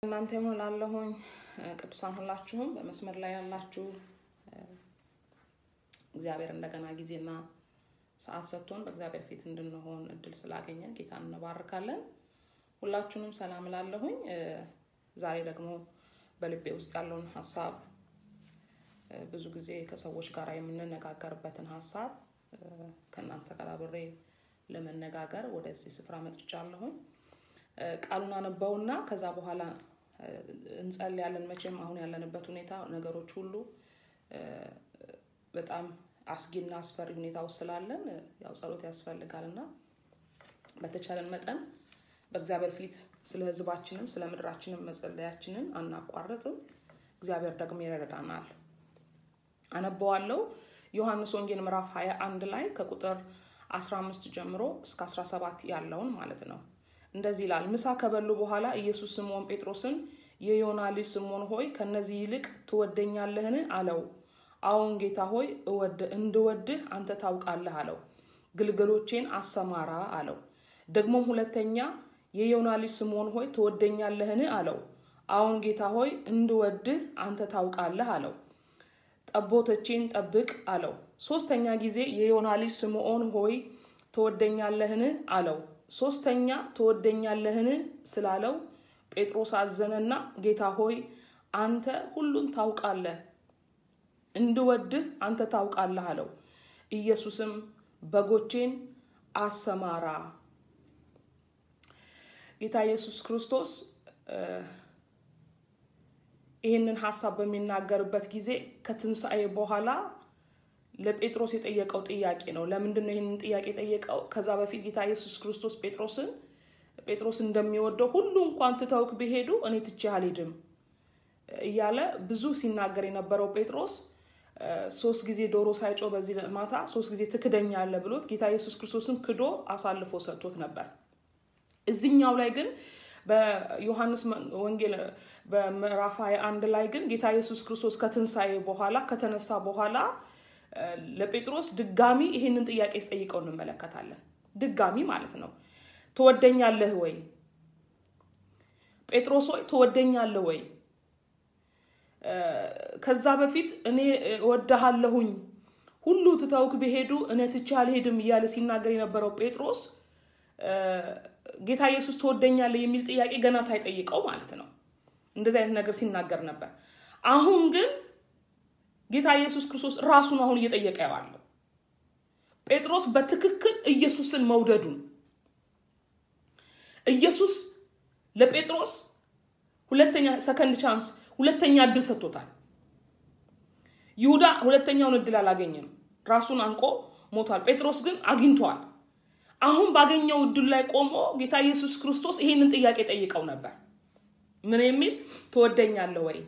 እናንተ ይሁን ላለሁኝ ቅዱሳን ሁላችሁም በመስመር ላይ ያላችሁ እግዚአብሔር እንደገና ጊዜና ሰዓት ሰጥቶን በእግዚአብሔር ፊት እንድንሆን እድል ስላገኘን ጌታን እንባርካለን። ሁላችሁንም ሰላም ላለሁኝ ዛሬ ደግሞ በልቤ ውስጥ ያለውን ሀሳብ ብዙ ጊዜ ከሰዎች ጋር የምንነጋገርበትን ሀሳብ ከእናንተ ጋር አብሬ ለመነጋገር ወደዚህ ስፍራ መጥቻለሁኝ። ቃሉን አነበውና ከዛ በኋላ እንጸልያለን። መቼም አሁን ያለንበት ሁኔታ ነገሮች ሁሉ በጣም አስጊና አስፈሪ ሁኔታ ውስጥ ስላለን ያው ጸሎት ያስፈልጋል እና በተቻለን መጠን በእግዚአብሔር ፊት ስለ ሕዝባችንም ስለ ምድራችንም መጸለያችንን አናቋርጥም። እግዚአብሔር ደግሞ ይረዳናል። አነበዋለሁ። ዮሐንስ ወንጌል ምዕራፍ 21 ላይ ከቁጥር 15 ጀምሮ እስከ 17 ያለውን ማለት ነው። እንደዚህ ይላል። ምሳ ከበሉ በኋላ ኢየሱስ ስምዖን ጴጥሮስን የዮና ልጅ ስምዖን ሆይ ከነዚህ ይልቅ ትወደኛለህን? አለው። አዎን ጌታ ሆይ እንድወድህ አንተ ታውቃለህ አለው። ግልገሎቼን አሰማራ አለው። ደግሞም ሁለተኛ የዮና ልጅ ስምዖን ሆይ ትወደኛለህን? አለው። አዎን ጌታ ሆይ እንድወድህ አንተ ታውቃለህ አለው። ጠቦቶቼን ጠብቅ አለው። ሶስተኛ ጊዜ የዮና ልጅ ስምዖን ሆይ ትወደኛለህን? አለው። ሶስተኛ ትወደኛለህን ስላለው ጴጥሮስ አዘነና ጌታ ሆይ አንተ ሁሉን ታውቃለህ፣ እንድወድህ አንተ ታውቃለህ አለው። ኢየሱስም በጎቼን አሰማራ። ጌታ ኢየሱስ ክርስቶስ ይህንን ሀሳብ በሚናገርበት ጊዜ ከትንሣኤ በኋላ ለጴጥሮስ የጠየቀው ጥያቄ ነው። ለምንድን ነው ይህንን ጥያቄ የጠየቀው? ከዛ በፊት ጌታ ኢየሱስ ክርስቶስ ጴጥሮስን ጴጥሮስ እንደሚወደው ሁሉ እንኳን ትተውክ ቢሄዱ እኔ ትቼ አልሄድም እያለ ብዙ ሲናገር የነበረው ጴጥሮስ ሶስት ጊዜ ዶሮ ሳይጮህ በዚህ ማታ ሶስት ጊዜ ትክደኛለህ ብሎት ጌታ ኢየሱስ ክርስቶስን ክዶ አሳልፎ ሰጥቶት ነበር። እዚኛው ላይ ግን በዮሐንስ ወንጌል በምዕራፍ 21 ላይ ግን ጌታ ኢየሱስ ክርስቶስ ከትንሣኤ በኋላ ከተነሳ በኋላ ለጴጥሮስ ድጋሚ ይህንን ጥያቄ ስጠይቀው እንመለከታለን። ድጋሚ ማለት ነው። ትወደኛለህ ወይ ጴጥሮስ ሆይ ትወደኛለህ ወይ? ከዛ በፊት እኔ እወድሃለሁኝ ሁሉ ትተውክ ቢሄዱ እኔ ትቼ አልሄድም እያለ ሲናገር የነበረው ጴጥሮስ ጌታ ኢየሱስ ትወደኛለህ የሚል ጥያቄ ገና ሳይጠይቀው ማለት ነው እንደዚህ አይነት ነገር ሲናገር ነበር። አሁን ግን ጌታ ኢየሱስ ክርስቶስ ራሱን አሁን እየጠየቀ ያለው ጴጥሮስ በትክክል ኢየሱስን መውደዱን ኢየሱስ ለጴጥሮስ ሁለተኛ ሰከንድ ቻንስ ሁለተኛ እድል ሰጥቶታል። ይሁዳ ሁለተኛውን እድል አላገኘም፣ ራሱን አንቆ ሞቷል። ጴጥሮስ ግን አግኝቷል። አሁን ባገኘው እድል ላይ ቆሞ ጌታ ኢየሱስ ክርስቶስ ይሄንን ጥያቄ ጠይቀው ነበር። ምን የሚል ትወደኛለህ ወይ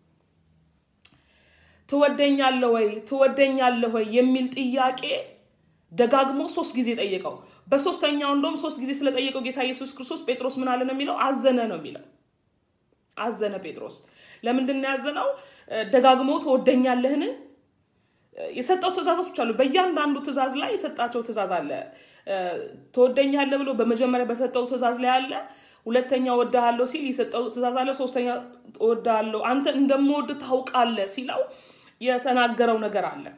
ትወደኛለህ ወይ ትወደኛለህ ወይ የሚል ጥያቄ ደጋግሞ ሶስት ጊዜ ጠየቀው። በሶስተኛው እንደውም ሶስት ጊዜ ስለጠየቀው ጌታ ኢየሱስ ክርስቶስ ጴጥሮስ ምን አለ ነው የሚለው? አዘነ ነው የሚለው። አዘነ ጴጥሮስ። ለምንድን ነው ያዘነው? ደጋግሞ ትወደኛለህን? የሰጠው ትእዛዞች አሉ። በእያንዳንዱ ትእዛዝ ላይ የሰጣቸው ትእዛዝ አለ። ትወደኛለህ ብሎ በመጀመሪያ በሰጠው ትእዛዝ ላይ አለ። ሁለተኛ ወድሃለሁ ሲል የሰጠው ትእዛዝ አለ። ሶስተኛ ወድሃለሁ አንተ እንደምወድ ታውቃለህ ሲለው የተናገረው ነገር አለ።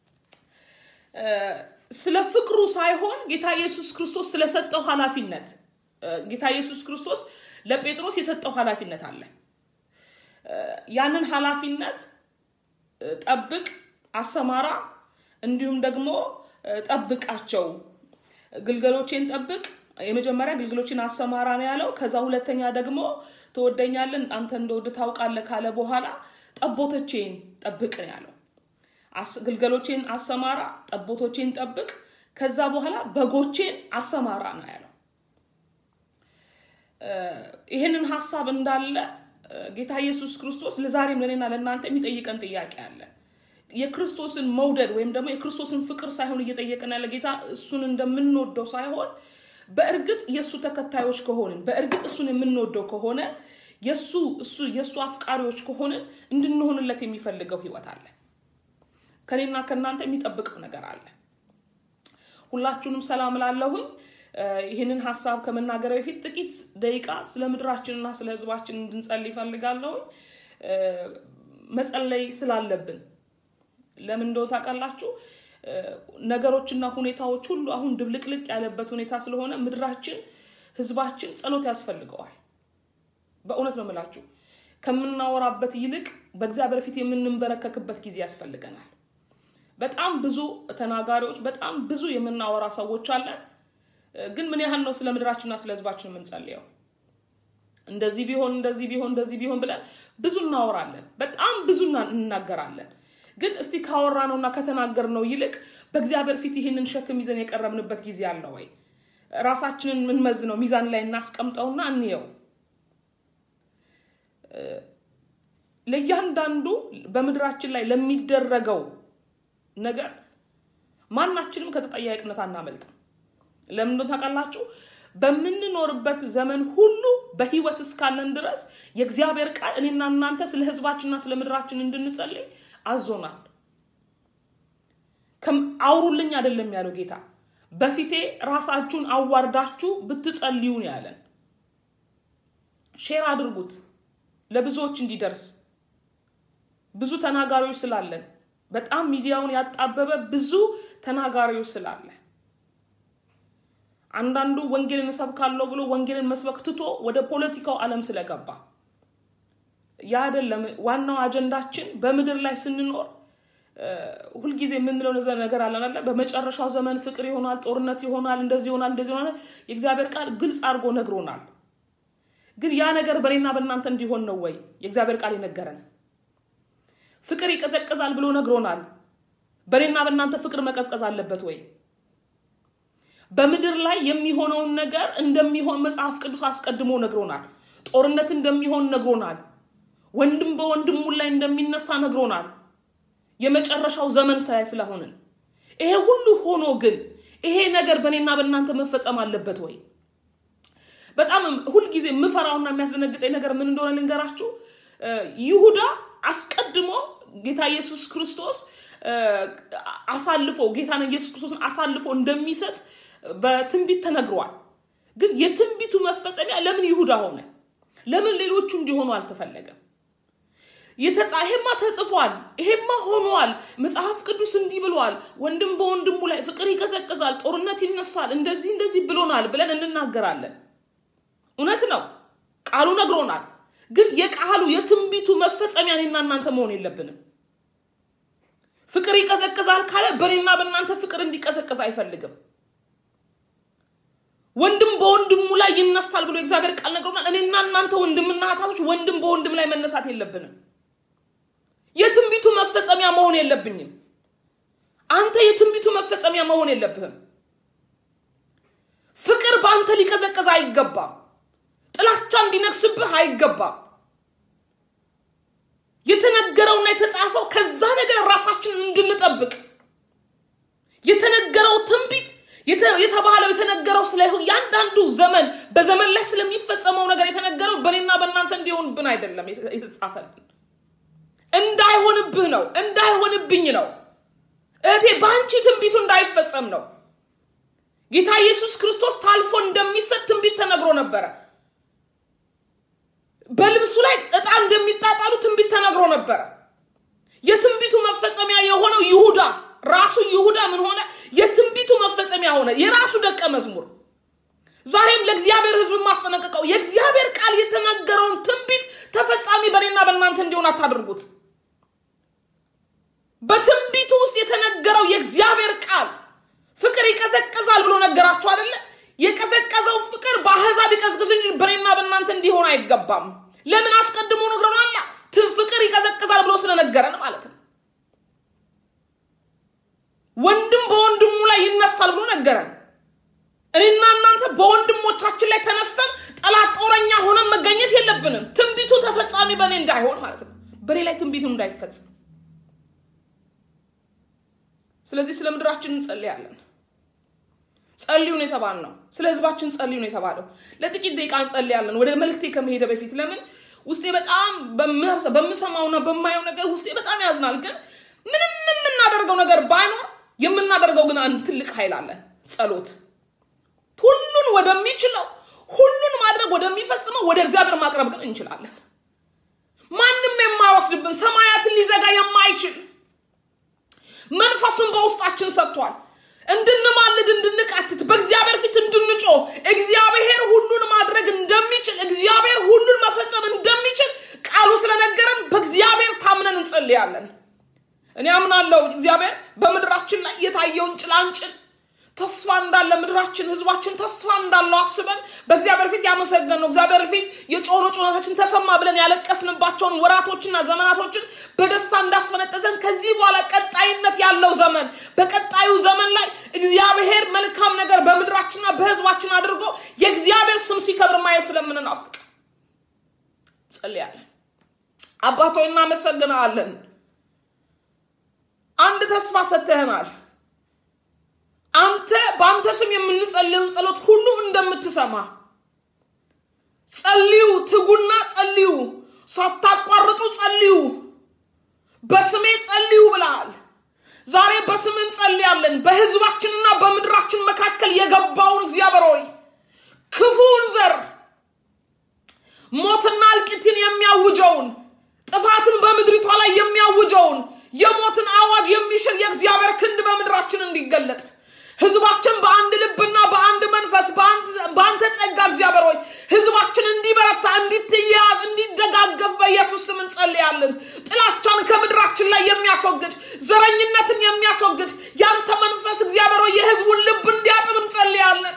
ስለ ፍቅሩ ሳይሆን ጌታ ኢየሱስ ክርስቶስ ስለሰጠው ኃላፊነት ጌታ ኢየሱስ ክርስቶስ ለጴጥሮስ የሰጠው ኃላፊነት አለ። ያንን ኃላፊነት ጠብቅ፣ አሰማራ፣ እንዲሁም ደግሞ ጠብቃቸው፣ ግልገሎቼን ጠብቅ። የመጀመሪያ ግልገሎችን አሰማራ ነው ያለው። ከዛ ሁለተኛ ደግሞ ትወደኛለን አንተ እንደወድ ታውቃለህ ካለ በኋላ ጠቦቶቼን ጠብቅ ነው ያለው። ግልገሎቼን አሰማራ፣ ጠቦቶቼን ጠብቅ፣ ከዛ በኋላ በጎቼን አሰማራ ነው ያለው። ይህንን ሀሳብ እንዳለ ጌታ ኢየሱስ ክርስቶስ ለዛሬም ለእኔና ለእናንተ የሚጠይቀን ጥያቄ አለ። የክርስቶስን መውደድ ወይም ደግሞ የክርስቶስን ፍቅር ሳይሆን እየጠየቀን ያለ ጌታ እሱን እንደምንወደው ሳይሆን በእርግጥ የእሱ ተከታዮች ከሆንን በእርግጥ እሱን የምንወደው ከሆነ የእሱ እሱ የእሱ አፍቃሪዎች ከሆንን እንድንሆንለት የሚፈልገው ህይወት አለ። ከኔና ከእናንተ የሚጠብቀው ነገር አለ። ሁላችሁንም ሰላም ላለሁኝ ይህንን ሀሳብ ከመናገር በፊት ጥቂት ደቂቃ ስለ ምድራችንና ስለ ህዝባችን እንድንጸልይ ይፈልጋለሁ። መጸለይ ስላለብን ለምን እንደሆነ ታውቃላችሁ? ነገሮችና ሁኔታዎች ሁሉ አሁን ድብልቅልቅ ያለበት ሁኔታ ስለሆነ ምድራችን፣ ህዝባችን ጸሎት ያስፈልገዋል። በእውነት ነው የምላችሁ። ከምናወራበት ይልቅ በእግዚአብሔር ፊት የምንንበረከክበት ጊዜ ያስፈልገናል። በጣም ብዙ ተናጋሪዎች፣ በጣም ብዙ የምናወራ ሰዎች አለን። ግን ምን ያህል ነው ስለ ምድራችንና ስለ ህዝባችን የምንጸልየው? እንደዚህ ቢሆን እንደዚህ ቢሆን እንደዚህ ቢሆን ብለን ብዙ እናወራለን፣ በጣም ብዙ እንናገራለን። ግን እስቲ ካወራ ነውና ከተናገር ነው ይልቅ በእግዚአብሔር ፊት ይህንን ሸክም ይዘን የቀረብንበት ጊዜ አለ ወይ? ራሳችንን ምንመዝ ነው ሚዛን ላይ እናስቀምጠውና እንየው። ለእያንዳንዱ በምድራችን ላይ ለሚደረገው ነገር ማናችንም ከተጠያቂነት አናመልጥም። ለምን ታውቃላችሁ? በምንኖርበት ዘመን ሁሉ በህይወት እስካለን ድረስ የእግዚአብሔር ቃል እኔና እናንተ ስለ ህዝባችንና ስለ ምድራችን እንድንጸልይ አዞናል። አውሩልኝ አይደለም ያለው ጌታ፣ በፊቴ ራሳችሁን አዋርዳችሁ ብትጸልዩ ነው ያለን። ሼር አድርጉት ለብዙዎች እንዲደርስ። ብዙ ተናጋሪዎች ስላለን በጣም ሚዲያውን ያጣበበ ብዙ ተናጋሪዎች ስላለ አንዳንዱ ወንጌልን እሰብካለሁ ብሎ ወንጌልን መስበክ ትቶ ወደ ፖለቲካው ዓለም ስለገባ ያ አይደለም ዋናው አጀንዳችን። በምድር ላይ ስንኖር ሁልጊዜ የምንለው ነገር አለን አለ በመጨረሻው ዘመን ፍቅር ይሆናል፣ ጦርነት ይሆናል፣ እንደዚህ ይሆናል፣ እንደዚህ ይሆናል። የእግዚአብሔር ቃል ግልጽ አድርጎ ነግሮናል። ግን ያ ነገር በእኔና በእናንተ እንዲሆን ነው ወይ የእግዚአብሔር ቃል የነገረን? ፍቅር ይቀዘቅዛል ብሎ ነግሮናል። በእኔና በእናንተ ፍቅር መቀዝቀዝ አለበት ወይ? በምድር ላይ የሚሆነውን ነገር እንደሚሆን መጽሐፍ ቅዱስ አስቀድሞ ነግሮናል። ጦርነት እንደሚሆን ነግሮናል። ወንድም በወንድሙ ላይ እንደሚነሳ ነግሮናል። የመጨረሻው ዘመን ሳይ ስለሆንን ይሄ ሁሉ ሆኖ ግን ይሄ ነገር በእኔና በእናንተ መፈጸም አለበት ወይ? በጣም ሁልጊዜ የምፈራውና የሚያስደነግጠኝ ነገር ምን እንደሆነ ልንገራችሁ። ይሁዳ አስቀድሞ ጌታ ኢየሱስ ክርስቶስ አሳልፎ ጌታን ኢየሱስ ክርስቶስን አሳልፎ እንደሚሰጥ በትንቢት ተነግሯል። ግን የትንቢቱ መፈጸሚያ ለምን ይሁዳ ሆነ? ለምን ሌሎቹ እንዲሆኑ አልተፈለገም? ይሄማ ተጽፏል፣ ይሄማ ሆኗል፣ መጽሐፍ ቅዱስ እንዲህ ብሏል፣ ወንድም በወንድሙ ላይ ፍቅር ይቀዘቅዛል፣ ጦርነት ይነሳል፣ እንደዚህ እንደዚህ ብሎናል ብለን እንናገራለን። እውነት ነው፣ ቃሉ ነግሮናል። ግን የቃሉ የትንቢቱ መፈጸሚያ እኔና እናንተ መሆን የለብንም። ፍቅር ይቀዘቅዛል ካለ በእኔና በእናንተ ፍቅር እንዲቀዘቅዝ አይፈልግም። ወንድም በወንድሙ ላይ ይነሳል ብሎ የእግዚአብሔር ቃል ነግሮናል። እኔና እናንተ ወንድምና እህታቶች ወንድም በወንድም ላይ መነሳት የለብንም። የትንቢቱ መፈጸሚያ መሆን የለብኝም። አንተ የትንቢቱ መፈጸሚያ መሆን የለብህም። ፍቅር በአንተ ሊቀዘቅዝ አይገባም። ጥላቻ እንዲነግስብህ አይገባም። የተነገረውና የተጻፈው ከዛ ነገር ራሳችንን እንድንጠብቅ የተነገረው ትንቢት የተባለው የተነገረው ስለ እያንዳንዱ ዘመን በዘመን ላይ ስለሚፈጸመው ነገር የተነገረው በእኔና በእናንተ እንዲሆንብን አይደለም የተጻፈልን። እንዳይሆንብህ ነው፣ እንዳይሆንብኝ ነው። እህቴ በአንቺ ትንቢቱ እንዳይፈጸም ነው። ጌታ ኢየሱስ ክርስቶስ ታልፎ እንደሚሰጥ ትንቢት ተነግሮ ነበረ። በልብሱ ላይ ዕጣ እንደሚጣጣሉ ትንቢት ተነግሮ ነበረ። የትንቢቱ መፈጸሚያ የሆነው ይሁዳ ራሱ ይሁዳ ምን ሆነ? የትንቢቱ መፈጸሚያ ሆነ፣ የራሱ ደቀ መዝሙር። ዛሬም ለእግዚአብሔር ሕዝብ የማስጠነቀቀው የእግዚአብሔር ቃል የተነገረውን ትንቢት ተፈጻሚ በእኔና በእናንተ እንዲሆን አታድርጉት። በትንቢቱ ውስጥ የተነገረው የእግዚአብሔር ቃል ፍቅር ይቀዘቅዛል ብሎ ነገራችሁ አይደለ? የቀዘቀዘው ፍቅር በአህዛብ ይቀዝቅዝ እንጂ በእኔና በእናንተ እንዲሆን አይገባም። ለምን አስቀድሞ ነግረናል? ፍቅር ይቀዘቅዛል ብሎ ስለነገረን ማለት ነው። ወንድም በወንድሙ ላይ ይነሳል ብሎ ነገረን። እኔና እናንተ በወንድሞቻችን ላይ ተነስተን ጠላት ጦረኛ ሆነን መገኘት የለብንም። ትንቢቱ ተፈጻሚ በእኔ እንዳይሆን ማለት ነው፣ በእኔ ላይ ትንቢቱ እንዳይፈጸም። ስለዚህ ስለ ምድራችን እንጸልያለን። ጸልዩን የተባል ነው። ስለ ህዝባችን ጸልዩን የተባለው ለጥቂት ደቂቃ እንጸልያለን። ወደ መልክቴ ከመሄደ በፊት ለምን ውስጤ በጣም በምሰማውና በማየው ነገር ውስጤ በጣም ያዝናል። ግን ምንም የምናደርገው ነገር ባይኖር የምናደርገው ግን አንድ ትልቅ ኃይል አለ፣ ጸሎት። ሁሉን ወደሚችለው ሁሉን ማድረግ ወደሚፈጽመው ወደ እግዚአብሔር ማቅረብ ግን እንችላለን። ማንም የማይወስድብን ሰማያትን ሊዘጋ የማይችል መንፈሱን በውስጣችን ሰጥቷል። እንድንማልድ እንድንቃትት በእግዚአብሔር ፊት እንድንጮ እግዚአብሔር ሁሉን ማድረግ እንደሚችል እግዚአብሔር ሁሉን መፈጸም እንደሚችል ቃሉ ስለነገረን በእግዚአብሔር ታምነን እንጸልያለን። እኔ አምናለሁ እግዚአብሔር በምድራችን ላይ የታየውን ጭላንጭል ተስፋ እንዳለ ምድራችን ህዝባችን ተስፋ እንዳለው አስበን በእግዚአብሔር ፊት ያመሰገን ነው። እግዚአብሔር ፊት የጮሆኑ ጩኸታችን ተሰማ ብለን ያለቀስንባቸውን ወራቶችና ዘመናቶችን በደስታ እንዳስፈነጠዘን ከዚህ በኋላ ቀጣይነት ያለው ዘመን በቀጣዩ ዘመን ላይ እግዚአብሔር መልካም ነገር በምድራችንና በህዝባችን አድርጎ የእግዚአብሔር ስም ሲከብር ማየት ስለምንናፍቅ ጸልያለን። አባቶ እናመሰግናለን። አንድ ተስፋ ሰጥተህናል። አንተ በአንተ ስም የምንጸልየውን ጸሎት ሁሉ እንደምትሰማ ጸልዩ፣ ትጉና ጸልዩ፣ ሳታቋርጡ ጸልዩ፣ በስሜ ጸልዩ ብለሃል። ዛሬ በስም እንጸልያለን። በህዝባችንና በምድራችን መካከል የገባውን እግዚአብሔር ሆይ ክፉውን ዘር ሞትና እልቂትን የሚያውጀውን ጥፋትን በምድሪቷ ላይ የሚያውጀውን የሞትን አዋጅ የሚሽር የእግዚአብሔር ክንድ በምድራችን እንዲገለጥ ህዝባችን በአንድ ልብና በአንድ መንፈስ በአንተ ጸጋ እግዚአብሔር ሆይ ህዝባችን እንዲበረታ እንዲትያያዝ እንዲደጋገፍ በኢየሱስ ስም እንጸልያለን። ጥላቻን ከምድራችን ላይ የሚያስወግድ ዘረኝነትን የሚያስወግድ ያንተ መንፈስ እግዚአብሔር ሆይ የህዝቡን ልብ እንዲያጥብ እንጸልያለን።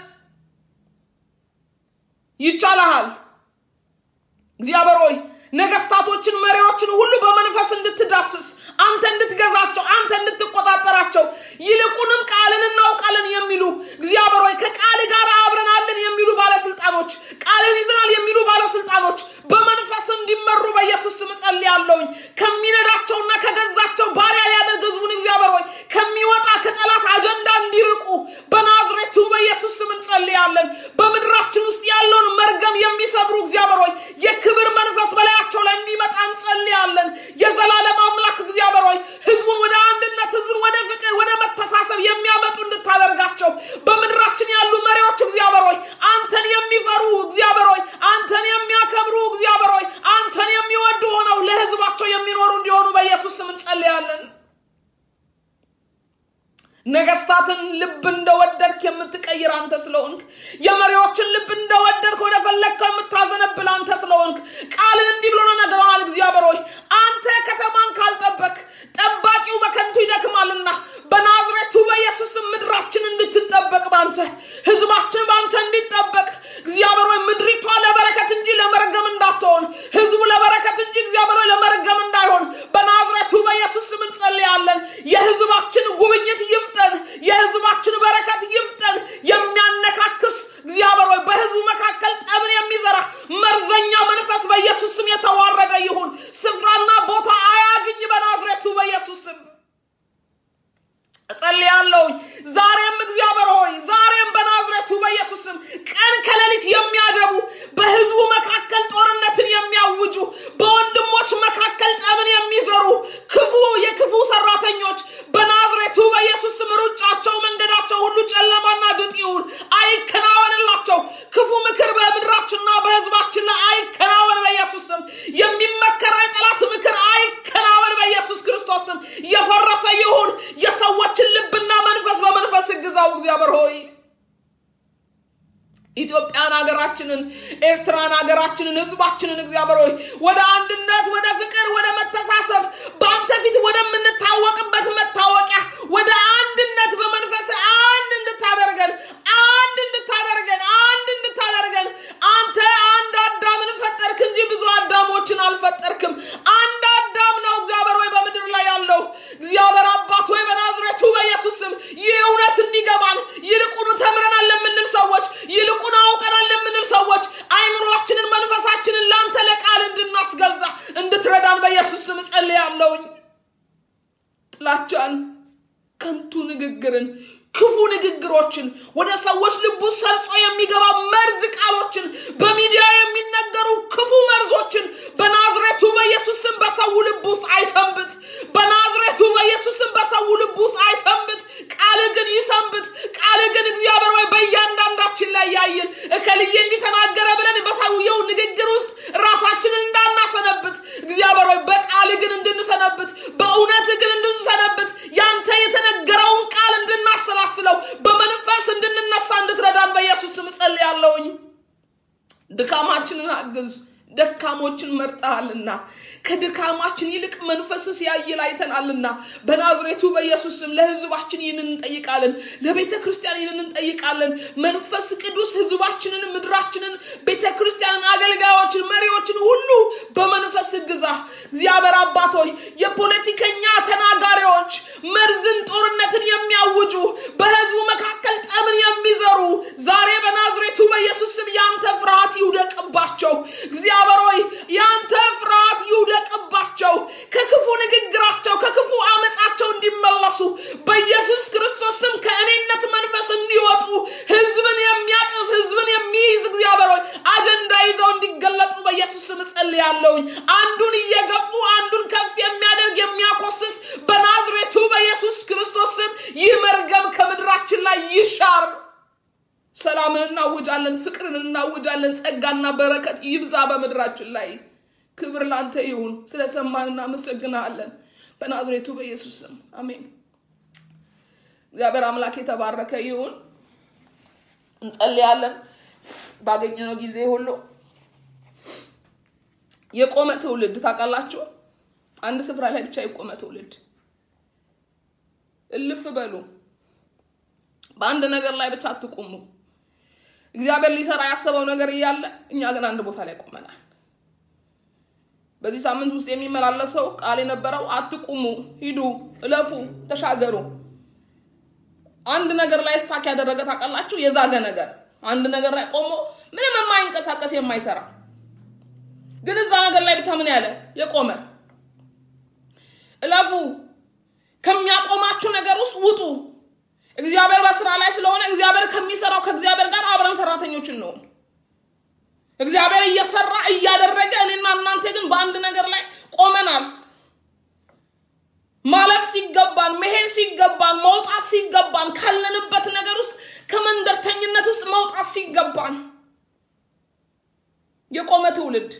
ይቻልሃል እግዚአብሔር ሆይ ነገስታቶችን መሪዎችን ሁሉ በመንፈስ እንድትዳስስ አንተ እንድትገዛቸው አንተ እንድትቆጣጠራቸው ይልቁንም ቃልን እናውቃለን የሚሉ እግዚአብሔር ሆይ ከቃል ጋር አብረናለን የሚሉ ባለስልጣኖች ቃልን ይዘናል የሚሉ ባለስልጣኖች በመንፈስ እንዲመሩ በኢየሱስ ስም ጸልያለሁኝ። ከሚነዳቸውና ከገዛቸው ባሪያ ሊያደርግ ህዝቡን እግዚአብሔር ሆይ ከሚወጣ ከጠላት አጀንዳ እንዲርቁ በናዝሬቱ በኢየሱስ ስም እንጸልያለን። በምድራችን ውስጥ ያለውን መርገም የሚሰብሩ እግዚአብሔር ሆይ የክብር መንፈስ በላያቸው ላይ እንዲመጣ እንጸልያለን። የዘላለም አምላክ እግዚአብሔር ሆይ ህዝቡን ወደ አንድነት፣ ህዝቡን ወደ ፍቅር፣ ወደ መተሳሰብ የሚያመጡ እንድታደርጋቸው በምድራችን ያሉ መሪዎች እግዚአብሔር ሆይ አንተን የሚፈሩ እግዚአብሔር ሆይ አንተን የሚያከብሩ እግዚአብሔር ሆይ አንተን የሚወዱ ሆነው ለህዝባቸው የሚኖሩ እንዲሆኑ በኢየሱስ ስም እንጸልያለን። ነገስታትን ልብ እንደወደድክ የምትቀይር አንተ ስለሆንክ የመሪዎችን ልብ እንደወደድክ ወደ ፈለግከው የምታዘነብል አንተ ስለሆንክ ቃል እንዲህ ብሎ ነው ነግረናል። እግዚአብሔር ሆይ አንተ ከተማን ካልጠበቅ ጠባቂው በከንቱ ይደክማልና በናዝሬቱ በኢየሱስ ምድራችን እንድትጠበቅ ባንተ ህዝባችን ባንተ እንዲጠበቅ እግዚአብሔር ሆይ ምድሪቷ ለበረከት እንጂ ለመርገም እንዳትሆን ህዝቡ ለበረከት እንጂ እግዚአብሔር ሆይ ለመርገም እንዳይሆን በናዝሬቱ በኢየሱስ ስም እንጸልያለን። የህዝባችን ጉብኝት ይፍጠን። የህዝባችን በረከት ይፍጠን። የሚያነካክስ እግዚአብሔር ሆይ በህዝቡ መካከል ጠብን የሚዘራ መርዘኛ መንፈስ በኢየሱስ ስም የተዋረደ ይሁን። ስፍራና ቦታ አያግኝ በናዝሬቱ በኢየሱስ ስም እጸልያለሁኝ። ዛሬም እግዚአብሔር ሆይ ዛሬም በናዝሬቱ በኢየሱስ ስም ቀን ከሌሊት የሚያደቡ በህዝቡ መካከል ጦርነትን የሚያውጁ በወንድሞች መካከል ጠብን የሚዘሩ ክፉ የክፉ ሰራተኞች በናዝሬቱ በኢየሱስ ስም ሩጫቸው መንገዳቸው ሁሉ ጨለማና ድጥ ይሁን፣ አይከናወንላቸው። ክፉ ምክር በምድራችንና በህዝባችን ላይ አይከናወን በኢየሱስ ስም። የሚመከረው የጠላት ምክር አይከናወን በኢየሱስ ክርስቶስ ስም። የፈረሰ ይሁን የሰዎችን ልብና መንፈስ በመንፈስ ግዛው እግዚአብሔር ሆይ ኢትዮጵያን ሀገራችንን፣ ኤርትራን ሀገራችንን፣ ህዝባችንን እግዚአብሔር ሆይ ወደ አንድነት፣ ወደ ፍቅር፣ ወደ መተሳሰብ በአንተ ፊት ወደምንታወቅበት መታወቂያ ወደ አንድነት በመንፈስ አንድ እንድታደርገን አንድ እንድታደርገን አንድ እንድታደርገን አንተ አንድ አዳምን ፈጠርክ እንጂ ብዙ አዳሞችን አልፈጠርክም። አንድ አዳም ነው እግዚአብሔር ሆይ በምድር ላይ ያለው እግዚአብሔር አባት ሆይ በናዝሬቱ በኢየሱስ ስም ይህ እውነት እንዲገባን ይልቁኑ ተምረናል ለምንል ሰዎች ይልቁን አውቀናል ለምንል ሰዎች አይምሯችንን መንፈሳችንን ለአንተ ለቃል እንድናስገዛ እንድትረዳን በኢየሱስ ስም እጸልያለሁኝ። ጥላቻን፣ ከንቱ ንግግርን፣ ክፉ ንግግሮችን ወደ ሰዎች ልቡ ሰርጾ የሚገባ መርዝ ቃሎችን በሚዲያ የሚነገሩ ክፉ መርዞችን በናዝሬቱ በኢየሱስ ስም በሰው ልብ ውስጥ አይሰንብት። በናዝሬቱ በኢየሱስ ስም በሰው ልብ ውስጥ አይሰንብት። ቃል ግን ይሰንብት። ቃል ግን እግዚአብሔር ሆይ በእያንዳንዳችን በምድራችን ላይ ያየን እከልዬ እንዲተናገረ ብለን በሰውየው ንግግር ውስጥ ራሳችንን እንዳናሰነብት እግዚአብሔር ሆይ በቃል ግን እንድንሰነብት በእውነት ግን እንድንሰነብት ያንተ የተነገረውን ቃል እንድናሰላስለው በመንፈስ እንድንነሳ እንድትረዳን በኢየሱስ ስም ጸልያለሁኝ። ድካማችንን አግዝ። ደካሞችን መርጠሃልና ከድካማችን ይልቅ መንፈስ ሲያይል አይተናልና በናዝሬቱ በኢየሱስ ስም ለህዝባችን ይህንን እንጠይቃለን። ለቤተ ክርስቲያን ይህንን እንጠይቃለን። መንፈስ ቅዱስ ህዝባችንን፣ ምድራችንን፣ ቤተ ክርስቲያንን፣ አገልጋዮችን፣ መሪዎችን ሁሉ በመንፈስ ግዛ። እግዚአብሔር አባቶች የፖለቲከኛ ተናጋሪዎች መርዝን፣ ጦርነትን የሚያውጁ በህዝቡ መካከል ጠብን የሚዘሩ ዛሬ በናዝሬቱ በኢየሱስ ስም ያንተ ፍርሃት ይውደቅባቸው። እግዚአብሔር ሆይ ያንተ ፍርሃት ይውደቅባቸው። ከክፉ ንግግራቸው ከክፉ አመፃቸው እንዲመለሱ በኢየሱስ ክርስቶስ ስም ከእኔነት መንፈስ እንዲወጡ ህዝብን የሚያቅፍ ህዝብን የሚይዝ እግዚአብሔር ሆይ አጀንዳ ይዘው እንዲገለጡ በኢየሱስ ስም እጸልያለሁኝ። አንዱን እየገፉ አንዱን ከፍ የሚያደርግ የሚያኮስስ በናዝሬቱ በኢየሱስ ክርስቶስ ስም ይህ መርገም ከምድራችን ላይ ይሻር። ሰላምን እናውጃለን፣ ፍቅርን እናውጃለን። ጸጋና በረከት ይብዛ በምድራችን ላይ። ክብር ላንተ ይሁን። ስለሰማን እናመሰግናለን። በናዝሬቱ በኢየሱስ ስም አሜን። እግዚአብሔር አምላክ የተባረከ ይሁን። እንጸልያለን ባገኘነው ጊዜ ሁሉ። የቆመ ትውልድ ታውቃላችሁ? አንድ ስፍራ ላይ ብቻ የቆመ ትውልድ። እልፍ በሉ። በአንድ ነገር ላይ ብቻ አትቁሙ። እግዚአብሔር ሊሰራ ያሰበው ነገር እያለ እኛ ግን አንድ ቦታ ላይ ቆመናል። በዚህ ሳምንት ውስጥ የሚመላለሰው ቃል የነበረው አትቁሙ፣ ሂዱ፣ እለፉ፣ ተሻገሩ። አንድ ነገር ላይ ስታክ ያደረገ ታውቃላችሁ? የዛገ ነገር አንድ ነገር ላይ ቆሞ ምንም የማይንቀሳቀስ የማይሰራ ግን እዛ ነገር ላይ ብቻ ምን ያለ የቆመ እለፉ፣ ከሚያቆማችሁ ነገር ውስጥ ውጡ። እግዚአብሔር በስራ ላይ ስለሆነ እግዚአብሔር ከሚሰራው ከእግዚአብሔር ጋር አብረን ሰራተኞችን ነው። እግዚአብሔር እየሰራ እያደረገ እኔና እናንተ ግን በአንድ ነገር ላይ ቆመናል። ማለፍ ሲገባን፣ መሄድ ሲገባን፣ መውጣት ሲገባን፣ ካለንበት ነገር ውስጥ ከመንደርተኝነት ውስጥ መውጣት ሲገባን የቆመ ትውልድ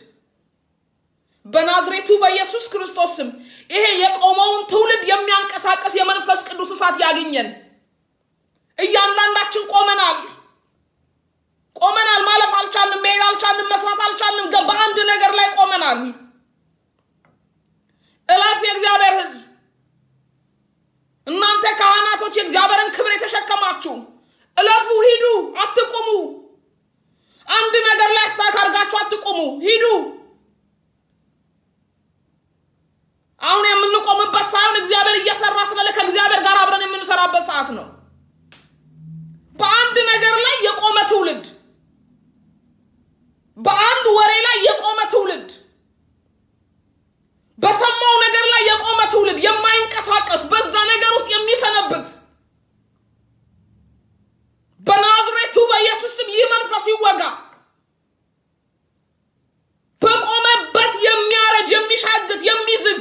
በናዝሬቱ በኢየሱስ ክርስቶስ ስም ይሄ የቆመውን ትውልድ የሚያንቀሳቀስ የመንፈስ ቅዱስ እሳት ያግኘን። እያንዳንዳችን ቆመናል ቆመናል። ማለፍ አልቻልንም፣ መሄድ አልቻልንም፣ መስራት አልቻልንም። በአንድ ነገር ላይ ቆመናል። እለፍ የእግዚአብሔር ሕዝብ እናንተ ካህናቶች የእግዚአብሔርን ክብር የተሸከማችሁ እለፉ፣ ሂዱ፣ አትቁሙ። አንድ ነገር ላይ ስታክ አድርጋችሁ አትቁሙ፣ ሂዱ። አሁን የምንቆምበት ሳይሆን እግዚአብሔር እየሰራ ስለለ ከእግዚአብሔር ጋር አብረን የምንሰራበት ሰዓት ነው። በአንድ ነገር ላይ የቆመ ትውልድ፣ በአንድ ወሬ ላይ የቆመ ትውልድ፣ በሰማው ነገር ላይ የቆመ ትውልድ፣ የማይንቀሳቀስ በዛ ነገር ውስጥ የሚሰነብት በናዝሬቱ በኢየሱስ ስም ይህ መንፈስ ይወጋ። በቆመበት የሚያረጅ የሚሻግት የሚዝግ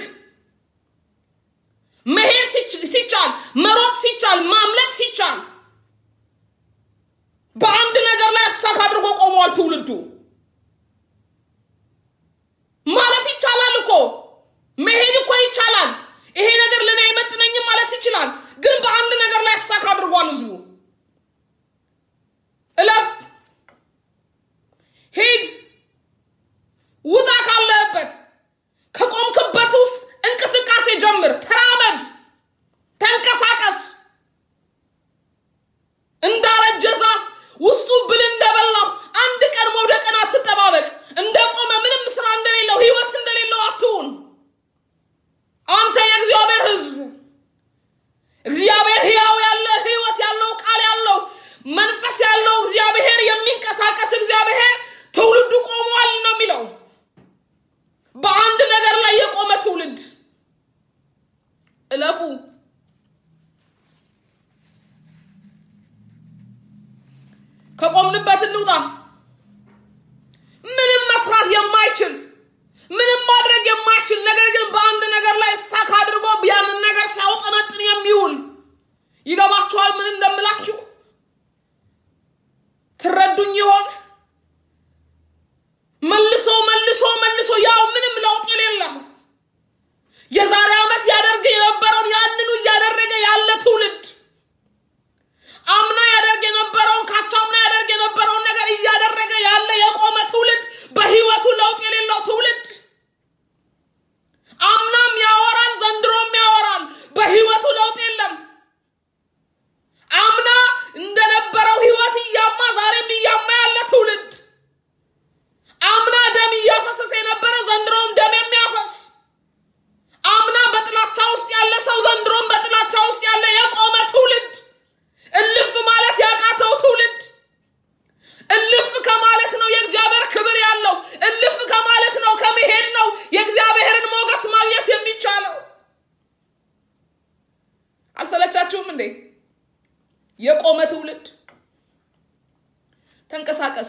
መሄድ ሲቻል መሮጥ ሲቻል ማምለጥ ሲቻል በአንድ ነገር ላይ እሳት አድርጎ ቆሟል ትውልዱ። ማለፍ ይቻላል እኮ መሄድ እኮ ይቻላል። ይሄ ነገር ለእኔ አይመጥነኝም ማለት ይችላል። ግን በአንድ ነገር ላይ እሳት አድርጓል ህዝቡ። እለፍ፣ ሂድ፣ ውጣ ካለህበት ከቆምክበት ውስጥ እንቅስቃሴ ጀምር፣ ተራመድ፣ ተንቀሳቀስ። እንዳረጀ ዛፍ ውስጡ ብል እንደበላው አንድ ቀን መውደቅን አትጠባበቅ። እንደቆመ ምንም ስራ እንደሌለው ህይወት እንደሌለው አትሁን። አንተ የእግዚአብሔር ህዝብ እግዚአብሔር ህያው ያለ ህይወት ያለው ቃል ያለው መንፈስ ያለው እግዚአብሔር የሚንቀሳቀስ እግዚአብሔር ትውልዱ ቆሟል ነው የሚለው። በአንድ ነገር ላይ የቆመ ትውልድ እለፉ። ከቆምንበት እንውጣ። ምንም መስራት የማይችል ምንም ማድረግ የማይችል ነገር ግን በአንድ ነገር ላይ ስታክ አድርጎ ያንን ነገር ሲያውጠነጥን የሚውል ይገባችኋል? ምን እንደምላችሁ አላያችሁም እንዴ? የቆመ ትውልድ ተንቀሳቀስ።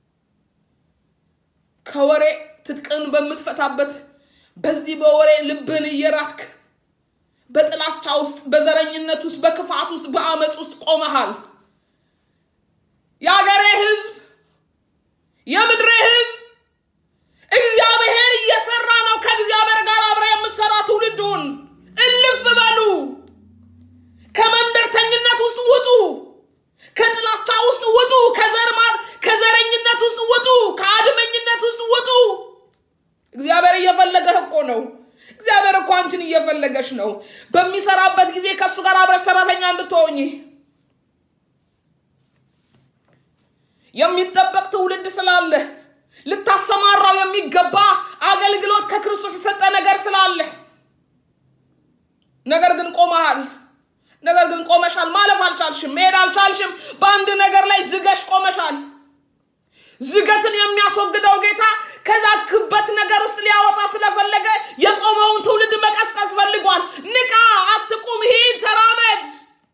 ከወሬ ትጥቅን በምትፈታበት በዚህ በወሬ ልብን እየራክ በጥላቻ ውስጥ፣ በዘረኝነት ውስጥ፣ በክፋት ውስጥ፣ በአመፅ ውስጥ ቆመሃል። የአገሬ ህዝብ፣ የምድሬ ህዝብ እግዚአብሔር እየሰራ ነው። ከእግዚአብሔር ጋር አብረ የምትሰራ ትውልዱን እልፍ በሉ። ከመንደርተኝነት ውስጥ ውጡ። ከጥላቻ ውስጥ ውጡ። ከዘርማር ከዘረኝነት ውስጥ ውጡ። ከአድመኝነት ውስጥ ውጡ። እግዚአብሔር እየፈለገህ እኮ ነው። እግዚአብሔር እኮ አንቺን እየፈለገሽ ነው። በሚሰራበት ጊዜ ከእሱ ጋር አብረሽ ሰራተኛ እንድትሆኝ የሚጠበቅ ትውልድ ስላለህ ልታሰማራው የሚገባ አገልግሎት ከክርስቶስ የሰጠ ነገር ስላለህ ነገር ግን ቆመሃል። ነገር ግን ቆመሻል። ማለፍ አልቻልሽም። መሄድ አልቻልሽም። በአንድ ነገር ላይ ዝገሽ ቆመሻል። ዝገትን የሚያስወግደው ጌታ ከዛ ክበት ነገር ውስጥ ሊያወጣ ስለፈለገ የቆመውን ትውልድ መቀስቀስ ፈልጓል። ንቃ፣ አትቁም፣ ሂድ፣ ተራመድ።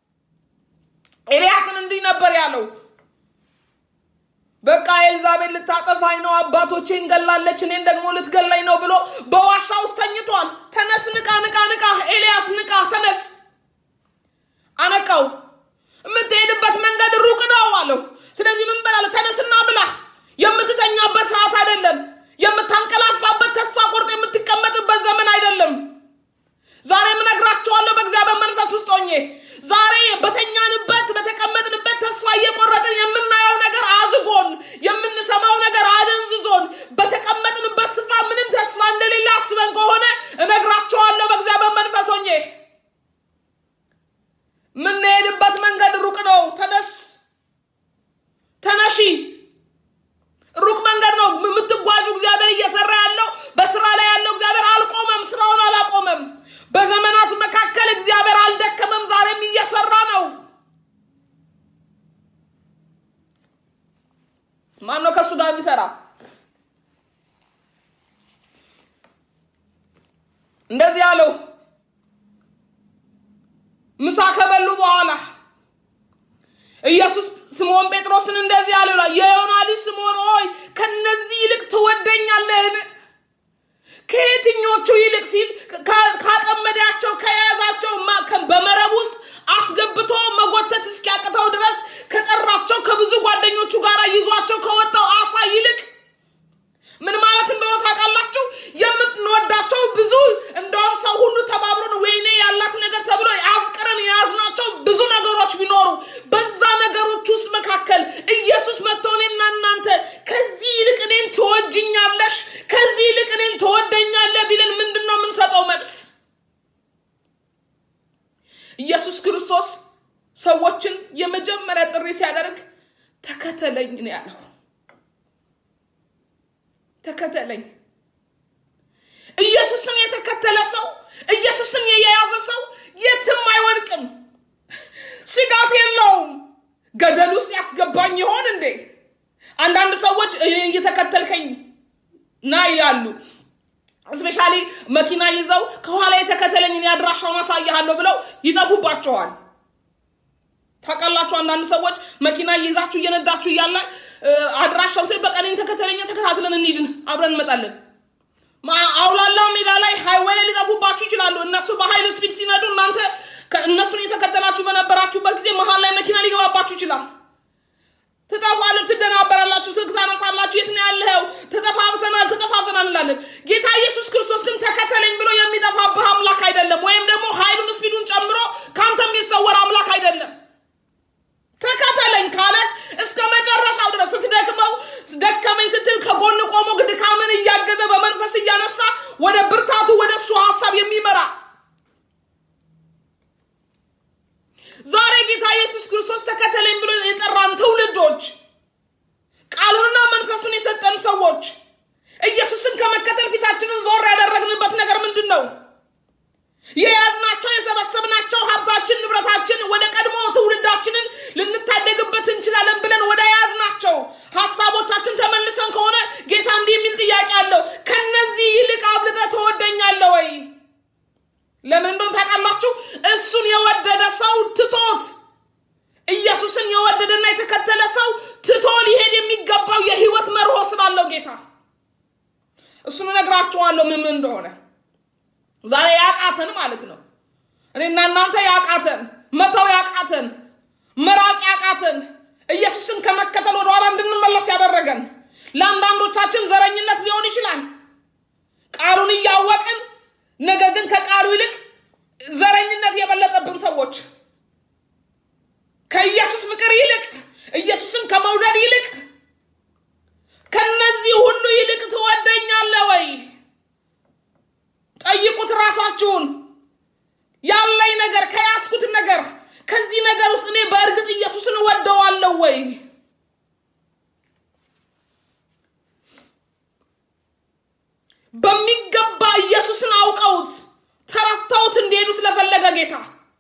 ኤልያስን እንዲህ ነበር ያለው። በቃ ኤልዛቤል ልታጠፋኝ ነው፣ አባቶቼን ገላለች፣ እኔን ደግሞ ልትገላኝ ነው ብሎ በዋሻ ውስጥ ተኝቷል። ተነስ፣ ንቃ፣ ንቃ፣ ንቃ፣ ኤልያስ ንቃ፣ ተነስ። አነቃው። የምትሄድበት መንገድ ሩቅ ነው አለው። ስለዚህ ምን በላለ? ተነስና ብላ። የምትተኛበት ሰዓት አይደለም። የምታንቀላፋበት ተስፋ ቆርጥ የምትቀመጥበት ዘመን አይደለም። ዛሬ ምነግራቸዋለሁ በእግዚአብሔር መንፈስ ውስጥ ሆኜ ዛሬ በተኛንበት በተቀመጥንበት ተስፋ እየቆረጥን የምናየው ነገር አዝጎን የምንሰማው ነገር አደንዝዞን በተቀመጥንበት ስፍራ ምንም ተስፋ እንደሌለ አስበን ከሆነ እነግራቸዋለሁ በእግዚአብሔር መንፈስ ሆኜ የምንሄድበት መንገድ ሩቅ ነው። ተነስ፣ ተነሺ። ሩቅ መንገድ ነው የምትጓዡ። እግዚአብሔር እየሰራ ያለው በስራ ላይ ያለው እግዚአብሔር አልቆመም፣ ስራውን አላቆመም። በዘመናት መካከል እግዚአብሔር አልደከመም፣ ዛሬም እየሰራ ነው። ማን ነው ከእሱ ጋር የሚሰራ? እንደዚህ አለው። ምሳ ከበሉ በኋላ ኢየሱስ ስምዖን ጴጥሮስን እንደዚህ አለ ይላል፣ የዮና ልጅ ስምዖን ሆይ ከነዚህ ይልቅ ትወደኛለህን? ከየትኞቹ ይልቅ ሲል ካጠመዳቸው ከያዛቸው በመረብ ውስጥ አስገብቶ መጎተት እስኪያቅተው ድረስ ከጠራቸው ከብዙ ጓደኞቹ ጋር ይዟቸው ከወጣው አሳ ይልቅ ምን ማለት እንደሆነ ታውቃላችሁ? የምንወዳቸው ብዙ እንደውም ሰው ሁሉ ተባብሮን ወይኔ ያላት ነገር ተብሎ አፍቅረን የያዝናቸው ብዙ ነገሮች ቢኖሩ በዛ ነገሮች ውስጥ መካከል ኢየሱስ መጥቶ እኔና እናንተ ከዚህ ይልቅ እኔን ትወጅኛለሽ፣ ከዚህ ይልቅ እኔን ትወደኛለህ ቢለን ምንድን ነው የምንሰጠው መልስ? ኢየሱስ ክርስቶስ ሰዎችን የመጀመሪያ ጥሪ ሲያደርግ ተከተለኝ ነው ያለው። ተከተለኝ። ኢየሱስን የተከተለ ሰው ኢየሱስን የያዘ ሰው የትም አይወድቅም፣ ስጋት የለውም። ገደል ውስጥ ያስገባኝ ይሆን እንዴ? አንዳንድ ሰዎች እየተከተልከኝ ና ይላሉ። እስፔሻሊ መኪና ይዘው ከኋላ የተከተለኝ እኔ አድራሻውን አሳይሃለሁ ብለው ይጠፉባቸዋል። ታውቃላችሁ፣ አንዳንድ ሰዎች መኪና ይዛችሁ እየነዳችሁ እያለ አድራሻው ሲል በቃ እኔን ተከተለኝ፣ ተከታትለን እንሂድን፣ አብረን እንመጣለን። አውላላ ሜዳ ላይ ሃይዌይ ላይ ሊጠፉባችሁ ይችላሉ። እነሱ በሀይል ስፒድ ሲነዱ እናንተ እነሱን የተከተላችሁ በነበራችሁበት ጊዜ መሀል ላይ መኪና ሊገባባችሁ ይችላል። ትጠፋሉ፣ ትደናበራላችሁ፣ ስልክ ታነሳላችሁ። የት ነው ያለኸው? ተጠፋፍተናል፣ ተጠፋፍተናል እንላለን። ጌታ ኢየሱስ ክርስቶስ ግን ተከተለኝ ብሎ የሚጠፋብህ አምላክ አይደለም። ወይም ደግሞ ኃይሉን ስፒዱን ጨምሮ ከአንተ የሚሰወር አምላክ አይደለም። ተከተለኝ ካለ እስከ መጨረሻው ድረስ ስትደክመው ደከመኝ ስትል ከጎን ቆሞ ድካምን እያገዘ በመንፈስ እያነሳ ወደ ብርታቱ ወደ እሱ ሀሳብ የሚመራ ዛሬ ጌታ ኢየሱስ ክርስቶስ ተከተለኝ ብሎ የጠራን ትውልዶች ቃሉንና መንፈሱን የሰጠን ሰዎች ኢየሱስን ከመከተል ፊታችንን ዞር ያደረግንበት ነገር ምንድን ነው? የያዝናቸው የሰበሰብናቸው ሀብታችን፣ ንብረታችን ወደ ቀድሞ ትውልዳችንን ልንታደግበት እንችላለን ብለን ወደ ያዝናቸው ሀሳቦቻችን ተመልሰን ከሆነ ጌታ እንዲህ የሚል ጥያቄ አለው። ከነዚህ ይልቅ አብልጠህ ትወደኛለህ ወይ? ለምን እንደሆነ ታውቃላችሁ? እሱን የወደደ ሰው ትቶት ኢየሱስን የወደደና የተከተለ ሰው ትቶ ሊሄድ የሚገባው የህይወት መርሆ ስላለው ጌታ እሱን እነግራችኋለሁ ምን ምን እንደሆነ ዛሬ ያቃተን ማለት ነው። እኔና እናንተ ያቃተን መተው ያቃተን መራቅ ያቃተን ኢየሱስን ከመከተል ወደኋላ እንድንመለስ ያደረገን ለአንዳንዶቻችን ዘረኝነት ሊሆን ይችላል። ቃሉን እያወቅን ነገር ግን ከቃሉ ይልቅ ዘረኝነት የበለጠብን ሰዎች ከኢየሱስ ፍቅር ይልቅ ኢየሱስን ከመውደድ ይልቅ ከነዚህ ሁሉ ይልቅ ትወደኛለህ ወይ? ጠይቁት ራሳችሁን። ያለኝ ነገር ከያዝኩት ነገር ከዚህ ነገር ውስጥ እኔ በእርግጥ ኢየሱስን እወደዋለሁ ወይ? በሚገባ ኢየሱስን አውቀውት ተረድተውት እንዲሄዱ ስለፈለገ ጌታ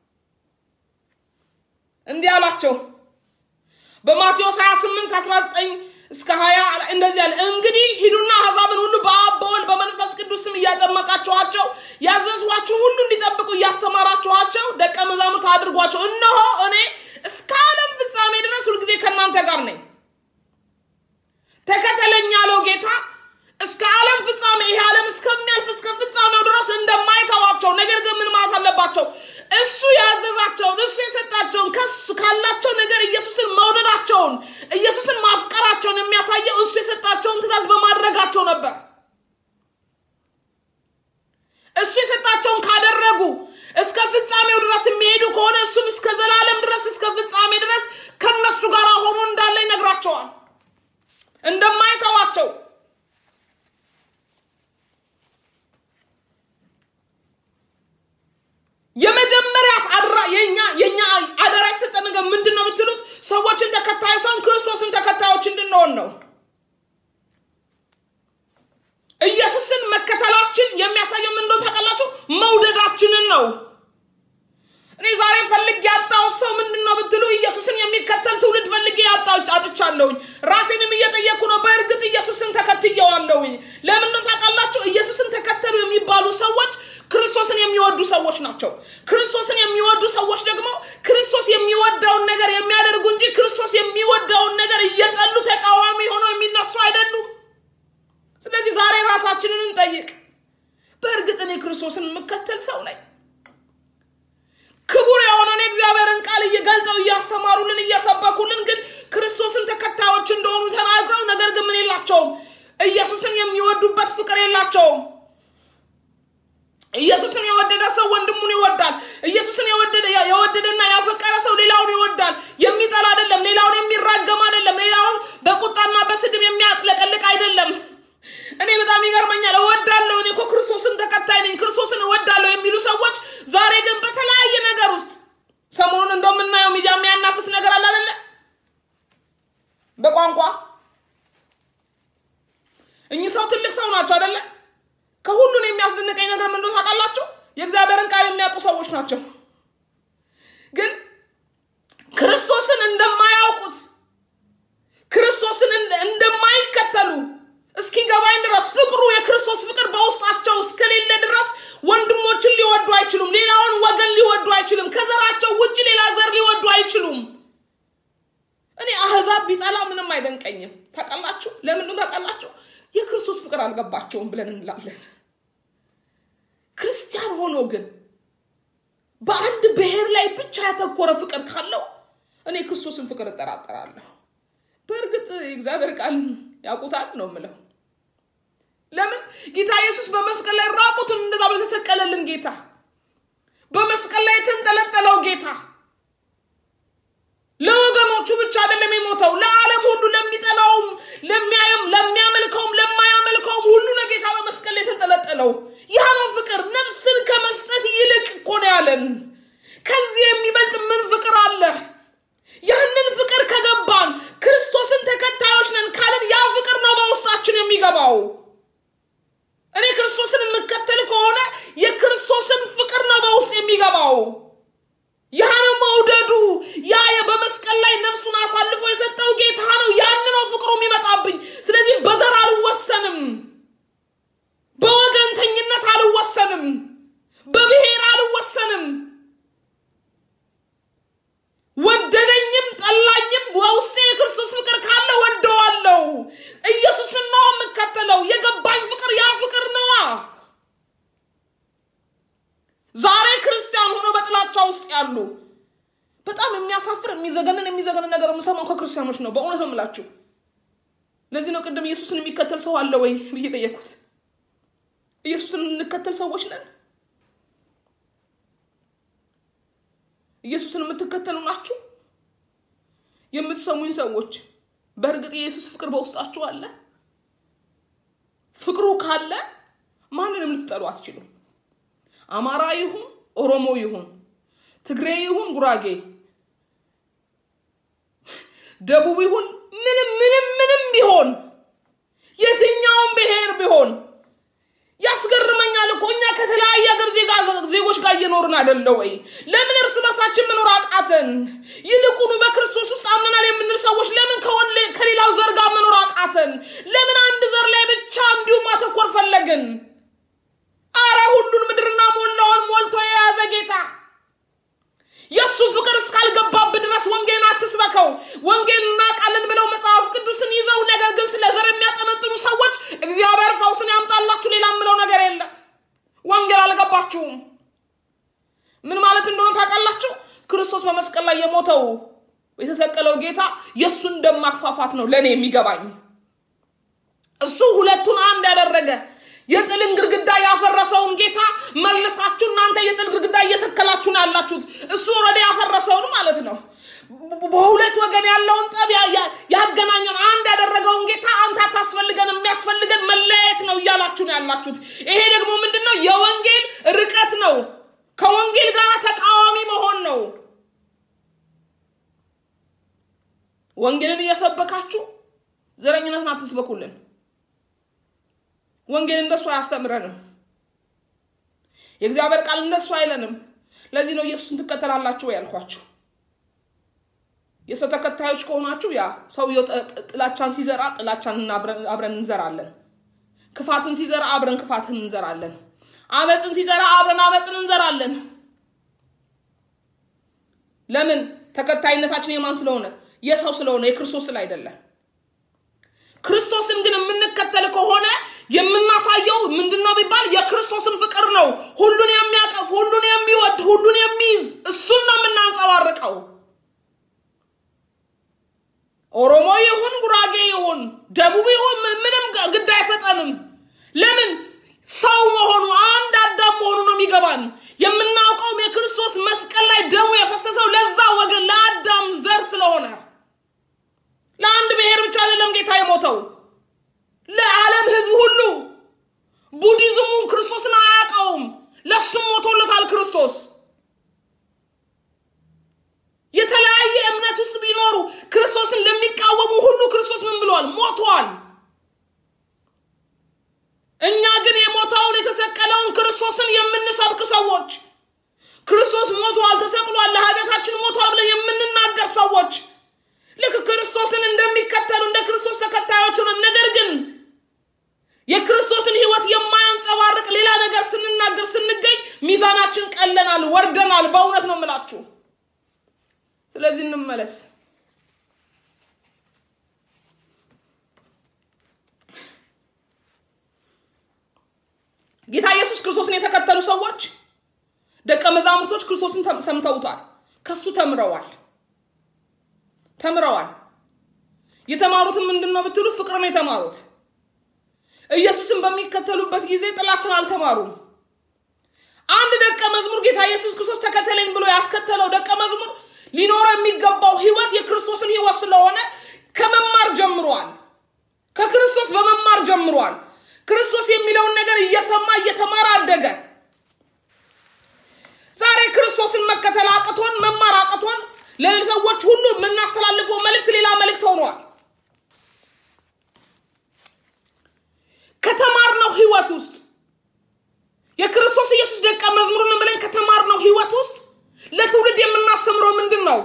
እንዲህ አላቸው በማቴዎስ 28 19 እስከ 20 እንደዚህ ያለ እንግዲህ ሂዱና አሕዛብን ሁሉ በአብ በወልድ በመንፈስ ቅዱስ ስም እያጠመቃችኋቸው ያዘዝኋችሁን ሁሉ እንዲጠብቁ እያስተማራችኋቸው ደቀ መዛሙርት አድርጓቸው እነሆ እኔ እስከ ዓለም ፍጻሜ ድረስ ሁልጊዜ ከእናንተ ጋር ነኝ ተከተለኝ ያለው ጌታ እስከ ዓለም ፍጻሜ ይህ ዓለም እስከሚያልፍ እስከ ፍጻሜው ድረስ እንደማይተዋቸው ነገር ግን ምን ማለት አለባቸው እሱ ያዘዛቸውን እሱ የሰጣቸውን ከሱ ካላቸው ነገር ኢየሱስን መውደዳቸውን ኢየሱስን ማፍቀራቸውን የሚያሳየው እሱ የሰጣቸውን ትእዛዝ በማድረጋቸው ነበር እሱ የሰጣቸውን ካደረጉ እስከ ፍጻሜው ድረስ የሚሄዱ ከሆነ እሱም እስከ ዘላለም ድረስ እስከ ፍጻሜ ድረስ ከነሱ ጋር ሆኖ እንዳለ ይነግራቸዋል እንደማይተዋቸው የመጀመሪያ አድራ የኛ የኛ አደራ የተሰጠ ነገር ምንድን ነው ብትሉት ሰዎችን ተከታዩ ሳይሆን ክርስቶስን ተከታዮች እንድንሆን ነው ኢየሱስን መከተላችን የሚያሳየው ምን እንደሆነ ታውቃላችሁ መውደዳችንን ነው እኔ ዛሬ ፈልግ ያጣሁት ሰው ምንድን ነው ብትሉ ኢየሱስን የሚከተል ትውልድ ፈልጌ ያጣሁት አጥቻለሁኝ ራሴንም እየጠየኩ ነው በእርግጥ ኢየሱስን ተከትየዋለሁኝ ለምንድን ታውቃላችሁ ኢየሱስን ተከተሉ የሚባሉ ሰዎች ክርስቶስን የሚወዱ ሰዎች ናቸው ክርስቶስን የሚወዱ ሰዎች ደግሞ ክርስቶስ የሚወደውን ነገር የሚያደርጉ እንጂ ክርስቶስ የሚወደውን ነገር እየጠሉ ተቃዋሚ ሆነው የሚነሱ አይደሉም ስለዚህ ዛሬ ራሳችንን እንጠይቅ በእርግጥ እኔ ክርስቶስን የምከተል ሰው ነኝ ክቡር የሆነን የእግዚአብሔርን ቃል እየገልጠው እያስተማሩልን እየሰበኩልን ግን ክርስቶስን ተከታዮች እንደሆኑ ተናግረው ነገር ግን ምን የላቸውም ኢየሱስን የሚወዱበት ፍቅር የላቸውም ኢየሱስን የወደደ ሰው ወንድሙን ይወዳል ኢየሱስን የወደደ የወደደና ያፈቀረ ሰው ሌላውን ይወዳል የሚጠላ አይደለም ሌላውን የሚራገም አይደለም ሌላውን በቁጣና በስድብ የሚያጥለቀልቅ አይደለም እኔ በጣም ይገርመኛል እወዳለሁ እኔ እኮ ክርስቶስን ተከታይ ነኝ ክርስቶስን እወዳለሁ የሚሉ ሰዎች ዛሬ ግን በተለያየ ነገር ውስጥ ሰሞኑን እንደምናየው ሚዲያ የሚያናፍስ ነገር አለ አደለ በቋንቋ እኚህ ሰው ትልቅ ሰው ናቸው አደለ ከሁሉን የሚያስደንቀኝ ነገር ምንደ ታውቃላችሁ የእግዚአብሔርን ቃል የሚያውቁ ሰዎች ናቸው ግን ክርስቶስን እንደማያውቁት ክርስቶስን እንደማይከተሉ እስኪገባኝ ድረስ ፍቅሩ የክርስቶስ ፍቅር በውስጣቸው እስከሌለ ድረስ ወንድሞችን ሊወዱ አይችሉም ሌላውን ወገን ሊወዱ አይችሉም ከዘራቸው ውጭ ሌላ ዘር ሊወዱ አይችሉም እኔ አህዛብ ቢጠላ ምንም አይደንቀኝም ታውቃላችሁ ለምንድን ታውቃላችሁ የክርስቶስ ፍቅር አልገባቸውም ብለን እንላለን ክርስቲያን ሆኖ ግን በአንድ ብሔር ላይ ብቻ ያተኮረ ፍቅር ካለው እኔ ክርስቶስን ፍቅር እጠራጠራለሁ በእርግጥ የእግዚአብሔር ቃል ያውቁታል ነው ምለው ለምን ጌታ ኢየሱስ በመስቀል ላይ ራቁትን እንደዛ በተሰቀለልን ጌታ በመስቀል ላይ የተንጠለጠለው ጌታ ለወገኖቹ ብቻ አይደለም የሞተው ለዓለም ሁሉ ለሚጠላውም ለሚያየም ለሚያመልከውም ለማያመልከውም ሁሉ ነው ጌታ በመስቀል ላይ የተንጠለጠለው ያ ነው ፍቅር ነፍስን ከመስጠት ይልቅ እኮ ነው ያለን ከዚህ የሚበልጥ ምን ፍቅር አለ ያንን ፍቅር ከገባን ክርስቶስን ተከታዮች ነን ካልን ያ ፍቅር ነው በውስጣችን የሚገባው እኔ ክርስቶስን የምከተል ከሆነ የክርስቶስን ፍቅር ነው በውስጥ የሚገባው ያ ነው መውደዱ ያ በመስቀል ላይ ነፍሱን አሳልፎ የሰጠው ጌታ ነው ያን ነው ፍቅሩ የሚመጣብኝ ስለዚህ በዘር አልወሰንም በወገንተኝነት አልወሰንም በብሔር አልወሰንም ፍራቻ ውስጥ ያሉ በጣም የሚያሳፍር የሚዘገንን የሚዘገንን ነገር የምሰማው ከክርስቲያኖች ነው። በእውነት ነው የምላችሁ። ለዚህ ነው ቅድም ኢየሱስን የሚከተል ሰው አለ ወይ ብዬ ጠየቅኩት። ኢየሱስን የምንከተል ሰዎች ነን? ኢየሱስን የምትከተሉ ናችሁ? የምትሰሙኝ ሰዎች በእርግጥ የኢየሱስ ፍቅር በውስጣችሁ አለ? ፍቅሩ ካለ ማንንም ልትጠሉ አትችሉም። አማራ ይሁን ኦሮሞ ይሁን ትግሬ ይሁን ጉራጌ፣ ደቡብ ይሁን ምንም ምንም ምንም ቢሆን የትኛውም ብሔር ቢሆን ያስገርመኛል እኮ እኛ ከተለያየ ሀገር ዜጎች ጋር እየኖርን አይደለ ወይ? ለምን እርስ በርሳችን መኖር አቃተን? ይልቁኑ በክርስቶስ ውስጥ አምነናል የምንል ሰዎች ለምን ከሌላው ዘር ጋር መኖር አቃተን? ለምን አንድ ዘር ላይ ብቻ እንዲሁም ማተኮር ፈለግን? አረ ሁሉን ምድርና ሞላውን ሞልቶ የያዘ ጌታ የእሱ ፍቅር እስካልገባብህ ድረስ ወንጌልን አትስበከው። ወንጌል እናውቃለን ብለው መጽሐፍ ቅዱስን ይዘው ነገር ግን ስለ ዘር የሚያጠነጥኑ ሰዎች እግዚአብሔር ፈውስን ያምጣላችሁ። ሌላ የምለው ነገር የለም። ወንጌል አልገባችሁም። ምን ማለት እንደሆነ ታውቃላችሁ? ክርስቶስ በመስቀል ላይ የሞተው የተሰቀለው ጌታ የእሱን ደም ማክፋፋት ነው ለእኔ የሚገባኝ። እሱ ሁለቱን አንድ ያደረገ የጥልን ግድግዳ ያፈረሰውን ጌታ መልሳችሁ እናንተ የጥል ግድግዳ እየሰከላችሁ ነው ያላችሁት። እሱ ወረደ ያፈረሰውን ማለት ነው። በሁለት ወገን ያለውን ጠብ ያገናኘን አንድ ያደረገውን ጌታ አንተ አታስፈልገን፣ የሚያስፈልገን መለያየት ነው እያላችሁ ነው ያላችሁት። ይሄ ደግሞ ምንድን ነው? የወንጌል ርቀት ነው። ከወንጌል ጋር ተቃዋሚ መሆን ነው። ወንጌልን እየሰበካችሁ ዘረኝነትን አትስበኩልን። ወንጌል እንደሱ አያስተምረንም። የእግዚአብሔር ቃል እንደሱ አይለንም። ለዚህ ነው ኢየሱስን ትከተላላችሁ ያልኳችሁ። የሰው ተከታዮች ከሆናችሁ ያ ሰውየው ጥላቻን ሲዘራ ጥላቻን አብረን እንዘራለን። ክፋትን ሲዘራ አብረን ክፋትን እንዘራለን። አመፅን ሲዘራ አብረን አመፅን እንዘራለን። ለምን? ተከታይነታችን የማን ስለሆነ? የሰው ስለሆነ የክርስቶስ ስለ አይደለም። ክርስቶስን ግን የምንከተል ከሆነ የምናሳየው ምንድን ነው ቢባል የክርስቶስን ፍቅር ነው። ሁሉን የሚያቀፍ ሁሉን የሚወድ ሁሉን የሚይዝ እሱን ነው የምናንጸባርቀው። ኦሮሞ ይሁን ጉራጌ ይሁን ደቡብ ይሁን ምንም ግድ አይሰጠንም። ለምን ሰው መሆኑ አንድ አዳም መሆኑ ነው የሚገባን። የምናውቀውም የክርስቶስ መስቀል ላይ ደሙ የፈሰሰው ለዛ ወገን ለአዳም ዘር ስለሆነ ለአንድ ብሔር ብቻ አይደለም ጌታ የሞተው ለዓለም ሕዝብ ሁሉ። ቡዲዝሙ ክርስቶስን አያውቀውም፣ ለሱም ሞቶለታል ክርስቶስ። የተለያየ እምነት ውስጥ ቢኖሩ ክርስቶስን ለሚቃወሙ ሁሉ ክርስቶስ ምን ብለዋል? ሞቷል። እኛ ግን የሞተውን የተሰቀለውን ክርስቶስን የምንሰብክ ሰዎች ክርስቶስ ሞቷል፣ ተሰቅሏል፣ ለኃጢአታችን ሞቷል ብለን የምንናገር ሰዎች ልክ ክርስቶስን እንደሚከተሉ እንደ ክርስቶስ ተከታዮች ሆነን ነገር ግን የክርስቶስን ሕይወት የማያንጸባርቅ ሌላ ነገር ስንናገር ስንገኝ ሚዛናችን ቀለናል፣ ወርደናል። በእውነት ነው የምላችሁ። ስለዚህ እንመለስ። ጌታ ኢየሱስ ክርስቶስን የተከተሉ ሰዎች ደቀ መዛሙርቶች ክርስቶስን ሰምተውታል፣ ከሱ ተምረዋል ተምረዋል። የተማሩትን ምንድን ነው ብትሉ ፍቅር ነው የተማሩት። ኢየሱስን በሚከተሉበት ጊዜ ጥላችን አልተማሩም። አንድ ደቀ መዝሙር ጌታ ኢየሱስ ክርስቶስ ተከተለኝ ብሎ ያስከተለው ደቀ መዝሙር ሊኖረው የሚገባው ህይወት የክርስቶስን ህይወት ስለሆነ ከመማር ጀምሯል። ከክርስቶስ በመማር ጀምሯል። ክርስቶስ የሚለውን ነገር እየሰማ እየተማረ አደገ። ዛሬ ክርስቶስን መከተል አቅቶን መማር አቅቶን ለሰዎች ሁሉ የምናስተላልፈው መልእክት ሌላ መልእክት ሆኗል። ከተማርነው ህይወት ውስጥ የክርስቶስ ኢየሱስ ደቀ መዝሙርን ብለን ከተማርነው ህይወት ውስጥ ለትውልድ የምናስተምረው ምንድን ነው?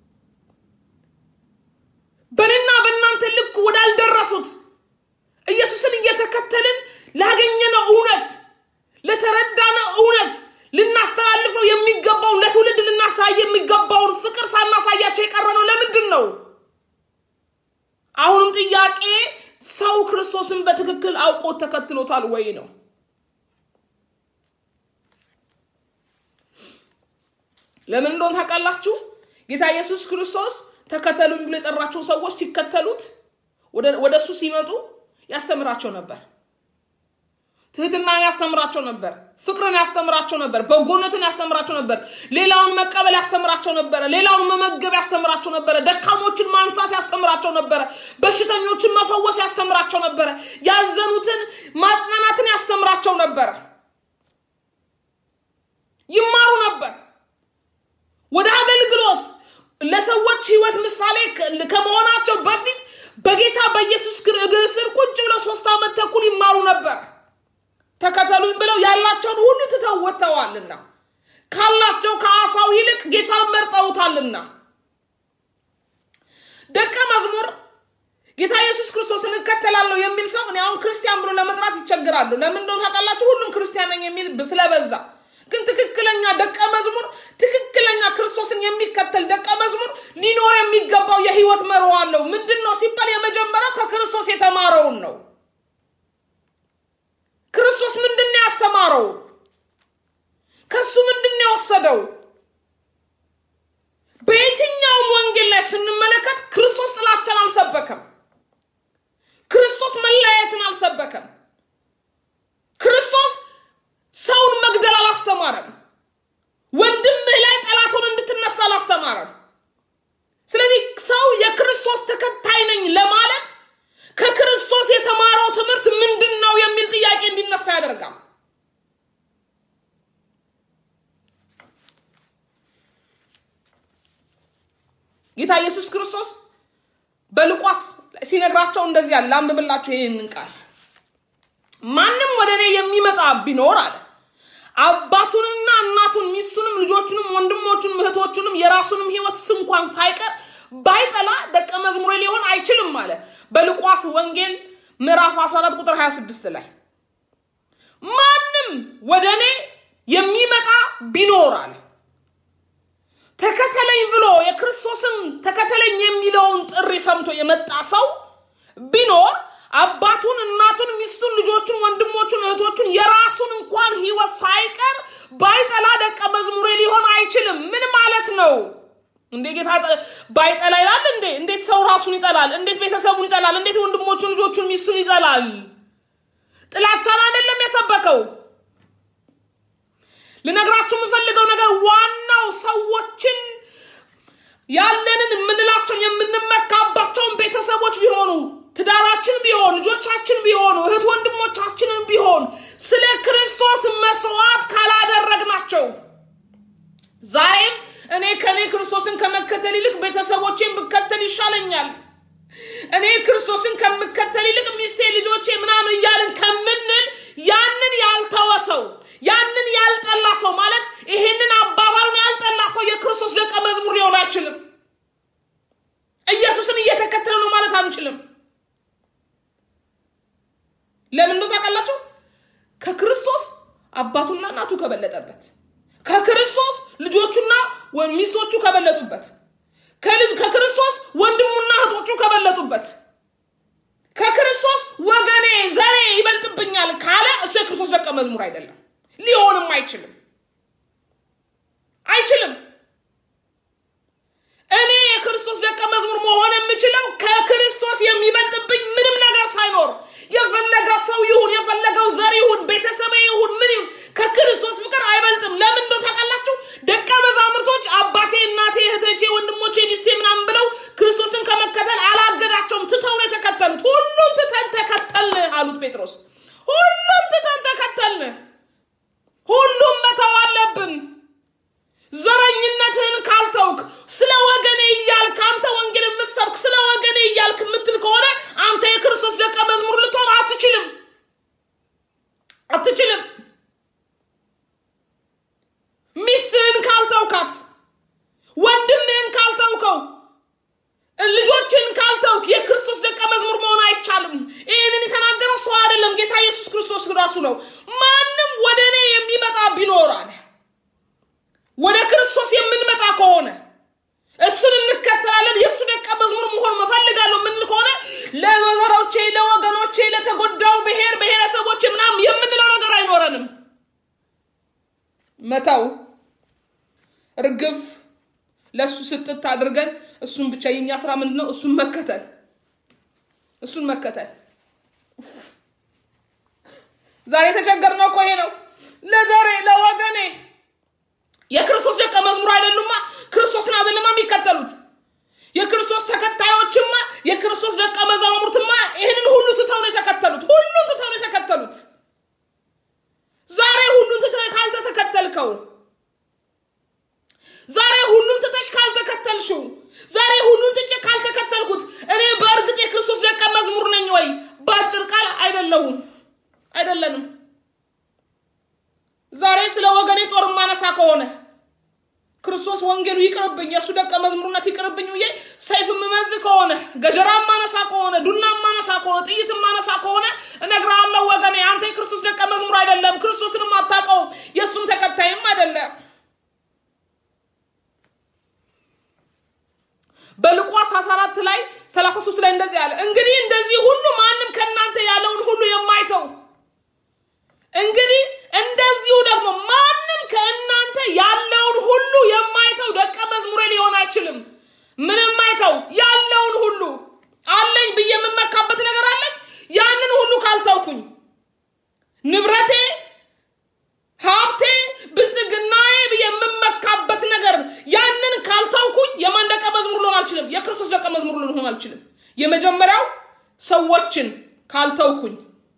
በእኔና በእናንተ ልክ ወዳልደረሱት ኢየሱስን እየተከተልን ላገኘነው እውነት ለተረዳነው እውነት ልናስተላልፈው የሚገባውን ለትውልድ ልናሳይ የሚገባውን ፍቅር ሳናሳያቸው የቀረነው ለምንድን ነው? አሁንም ጥያቄ ሰው ክርስቶስን በትክክል አውቆ ተከትሎታል ወይ ነው። ለምን እንደሆነ ታውቃላችሁ? ጌታ ኢየሱስ ክርስቶስ ተከተሉኝ ብሎ የጠራቸው ሰዎች ሲከተሉት ወደ እሱ ሲመጡ ያስተምራቸው ነበር። ትህትናን ያስተምራቸው ነበር። ፍቅርን ያስተምራቸው ነበር። በጎነትን ያስተምራቸው ነበር። ሌላውን መቀበል ያስተምራቸው ነበረ። ሌላውን መመገብ ያስተምራቸው ነበረ። ደካሞችን ማንሳት ያስተምራቸው ነበረ። በሽተኞችን መፈወስ ያስተምራቸው ነበረ። ያዘኑትን ማጽናናትን ያስተምራቸው ነበረ። ይማሩ ነበር። ወደ አገልግሎት ለሰዎች ህይወት ምሳሌ ከመሆናቸው በፊት በጌታ በኢየሱስ እግር ስር ቁጭ ብለው ሶስት ዓመት ተኩል ይማሩ ነበር። ተከተሉኝ ብለው ያላቸውን ሁሉ ትተው ወጥተዋልና ካላቸው ከአሳው ይልቅ ጌታን መርጠውታልና ደቀ መዝሙር ጌታ ኢየሱስ ክርስቶስን እከተላለሁ የሚል ሰው እኔ አሁን ክርስቲያን ብሎ ለመጥራት ይቸግራሉ። ለምን እንደሆነ ታውቃላችሁ? ሁሉም ክርስቲያን ነኝ የሚል ስለበዛ ግን ትክክለኛ ደቀ መዝሙር ትክክለኛ ክርስቶስን የሚከተል ደቀ መዝሙር ሊኖር የሚገባው የህይወት መርህ አለው። ምንድን ነው ሲባል የመጀመሪያው ከክርስቶስ የተማረውን ነው። ክርስቶስ ምንድን ነው ያስተማረው? ከሱ ምንድን ነው የወሰደው? በየትኛውም ወንጌል ላይ ስንመለከት ክርስቶስ ጥላቻን አልሰበከም። ክርስቶስ መለያየትን አልሰበከም። ክርስቶስ ሰውን መግደል አላስተማረም። ወንድምህ ላይ ጠላቱን እንድትነሳ አላስተማረም። ስለዚህ ሰው የክርስቶስ ተከታይ ነኝ ለማለት ከክርስቶስ የተማረው ትምህርት ምንድን ነው የሚል ጥያቄ እንዲነሳ ያደርጋል። ጌታ ኢየሱስ ክርስቶስ በሉቃስ ሲነግራቸው እንደዚህ አለ። ላንብብላችሁ ይህንን ቃል ማንም ወደ እኔ የሚመጣ ቢኖር አለ አባቱንና እናቱን ሚስቱንም ልጆቹንም ወንድሞቹንም እህቶቹንም የራሱንም ህይወት ስንኳን ሳይቀር ባይጠላ ደቀ መዝሙሬ ሊሆን አይችልም አለ በሉቃስ ወንጌል ምዕራፍ 14 ቁጥር 26 ላይ ማንም ወደ እኔ የሚመጣ ቢኖር አለ ተከተለኝ ብሎ የክርስቶስን ተከተለኝ የሚለውን ጥሪ ሰምቶ የመጣ ሰው ቢኖር አባቱን፣ እናቱን፣ ሚስቱን፣ ልጆቹን፣ ወንድሞቹን፣ እህቶቹን የራሱን እንኳን ህይወት ሳይቀር ባይጠላ ደቀ መዝሙሬ ሊሆን አይችልም። ምን ማለት ነው? እንዴ ጌታ ባይጠላ ይላል እንዴ? እንዴት ሰው ራሱን ይጠላል? እንዴት ቤተሰቡን ይጠላል? እንዴት ወንድሞቹን፣ ልጆቹን፣ ሚስቱን ይጠላል? ጥላቻን አይደለም የሰበከው። ልነግራችሁ የምፈልገው ነገር ዋናው ሰዎችን ያለንን የምንላቸውን የምንመካባቸውን ቤተሰቦች ቢሆኑ ትዳራችን ቢሆን ልጆቻችን ቢሆኑ እህት ወንድሞቻችንን ቢሆን ስለ ክርስቶስ መስዋዕት ካላደረግናቸው ዛሬም እኔ ከእኔ ክርስቶስን ከመከተል ይልቅ ቤተሰቦቼን ብከተል ይሻለኛል፣ እኔ ክርስቶስን ከምከተል ይልቅ ሚስቴ፣ ልጆቼ ምናምን እያልን ከምንል ያንን ያልተወ ሰው ያንን ያልጠላ ሰው ማለት ይሄንን አባባሉን ያልጠላ ሰው የክርስቶስ ደቀ መዝሙር ሊሆን አይችልም። ኢየሱስን እየተከተለ ነው ማለት አንችልም። ለምን ነው ታውቃላችሁ? ከክርስቶስ አባቱና እናቱ ከበለጠበት፣ ከክርስቶስ ልጆቹና ሚስቶቹ ከበለጡበት፣ ከክርስቶስ ወንድሙና እህቶቹ ከበለጡበት፣ ከክርስቶስ ወገኔ ዘሬ ይበልጥብኛል ካለ እሱ የክርስቶስ ደቀ መዝሙር አይደለም፣ ሊሆንም አይችልም አይችልም። እኔ የክርስቶስ ደቀ መዝሙር መሆን የምችለው ከክርስቶስ የሚበልጥብኝ ምንም ነገር ሳይኖር የፈለገ ሰው ይሁን የፈለገው ዘር ይሁን ቤተሰብ ይሁን ምን ይሁን ከክርስቶስ ፍቅር አይበልጥም። ለምን እንደው ታውቃላችሁ? ደቀ መዛሙርቶች አባቴ፣ እናቴ፣ እህቶቼ፣ ወንድሞቼ፣ ሚስቴ ምናምን ብለው ክርስቶስን ከመከተል አላገዳቸውም። ትተው ነው የተከተሉት። ሁሉም ትተን ተከተልን አሉት ጴጥሮስ። ሁሉም ትተን ተከተልን። ሁሉም መተው አለብን። ዘረኝነትህን ካልተውክ ስለ ወገኔ እያልክ አንተ ወንጌል የምትሰብክ ስለ ወገኔ እያልክ የምትል ከሆነ አንተ የክርስቶስ ደቀ መዝሙር ልትሆን አትችልም አትችልም። ሚስትህን ካልተውካት፣ ወንድምህን ካልተውከው፣ ልጆችን ካልተውክ የክርስቶስ ደቀ መዝሙር መሆን አይቻልም። ይህንን የተናገረው ሰው አይደለም፣ ጌታ ኢየሱስ ክርስቶስ ራሱ ነው። ማንም ወደ እኔ የሚመጣ ቢኖር አለ ወደ ክርስቶስ የምንመጣ ከሆነ እሱን እንከተላለን። የእሱ ደቀ መዝሙር መሆን መፈልጋለሁ የምንል ከሆነ ለዘሮቼ፣ ለወገኖቼ፣ ለተጎዳው ብሔር ብሔረሰቦች ምናምን የምንለው ነገር አይኖረንም። መተው እርግፍ ለእሱ ስጥት አድርገን እሱን ብቻ የኛ ስራ ምንድን ነው? እሱን መከተል እሱን መከተል። ዛሬ የተቸገርነው እኮ ይሄ ነው። ለዛሬ ለወገኔ የክርስቶስ ደቀ መዝሙር አይደሉማ፣ ክርስቶስን አይደለማ የሚከተሉት። የክርስቶስ ተከታዮችማ የክርስቶስ ደቀ መዛሙርትማ ይህንን ሁሉ ትተው ነው የተከተሉት። ሁሉን ትተው ነው የተከተሉት። ዛሬ ሁሉን ትተህ ካልተተከተልከው፣ ዛሬ ሁሉን ትተሽ ካልተከተልሽው፣ ዛሬ ሁሉን ትቼ ካልተከተልኩት እኔ በእርግጥ የክርስቶስ ደቀ መዝሙር ነኝ ወይ? በአጭር ቃል አይደለሁም፣ አይደለንም። ዛሬ ስለ ወገኔ ጦር ማነሳ ከሆነ ክርስቶስ ወንጌሉ ይቅርብኝ፣ የእሱ ደቀ መዝሙርነት ይቅርብኝ ብዬ ሰይፍ የምመዝ ከሆነ ገጀራ ማነሳ ከሆነ ዱና ማነሳ ከሆነ ጥይት ማነሳ ከሆነ እነግርሃለሁ ወገኔ፣ አንተ የክርስቶስ ደቀ መዝሙር አይደለም፣ ክርስቶስንም አታውቀውም፣ የእሱም ተከታይም አይደለም። በሉቃስ 14 ላይ 33 ላይ እንደዚህ አለ፣ እንግዲህ እንደዚህ ሁሉ ማንም ከእናንተ ያለውን ሁሉ የማይተው እንግዲህ እንደዚሁ ደግሞ ማንም ከእናንተ ያለውን ሁሉ የማይተው ደቀ መዝሙሬ ሊሆን አይችልም። ምን የማይተው ያለውን ሁሉ አለኝ ብዬ የምመካበት ነገር አለኝ። ያንን ሁሉ ካልተውኩኝ ንብረቴ፣ ሀብቴ፣ ብልጽግናዬ ብዬ የምመካበት ነገር ያንን ካልተውኩኝ የማን ደቀ መዝሙር ልሆን አልችልም? የክርስቶስ ደቀ መዝሙር ልሆን አልችልም። የመጀመሪያው ሰዎችን ካልተውኩኝ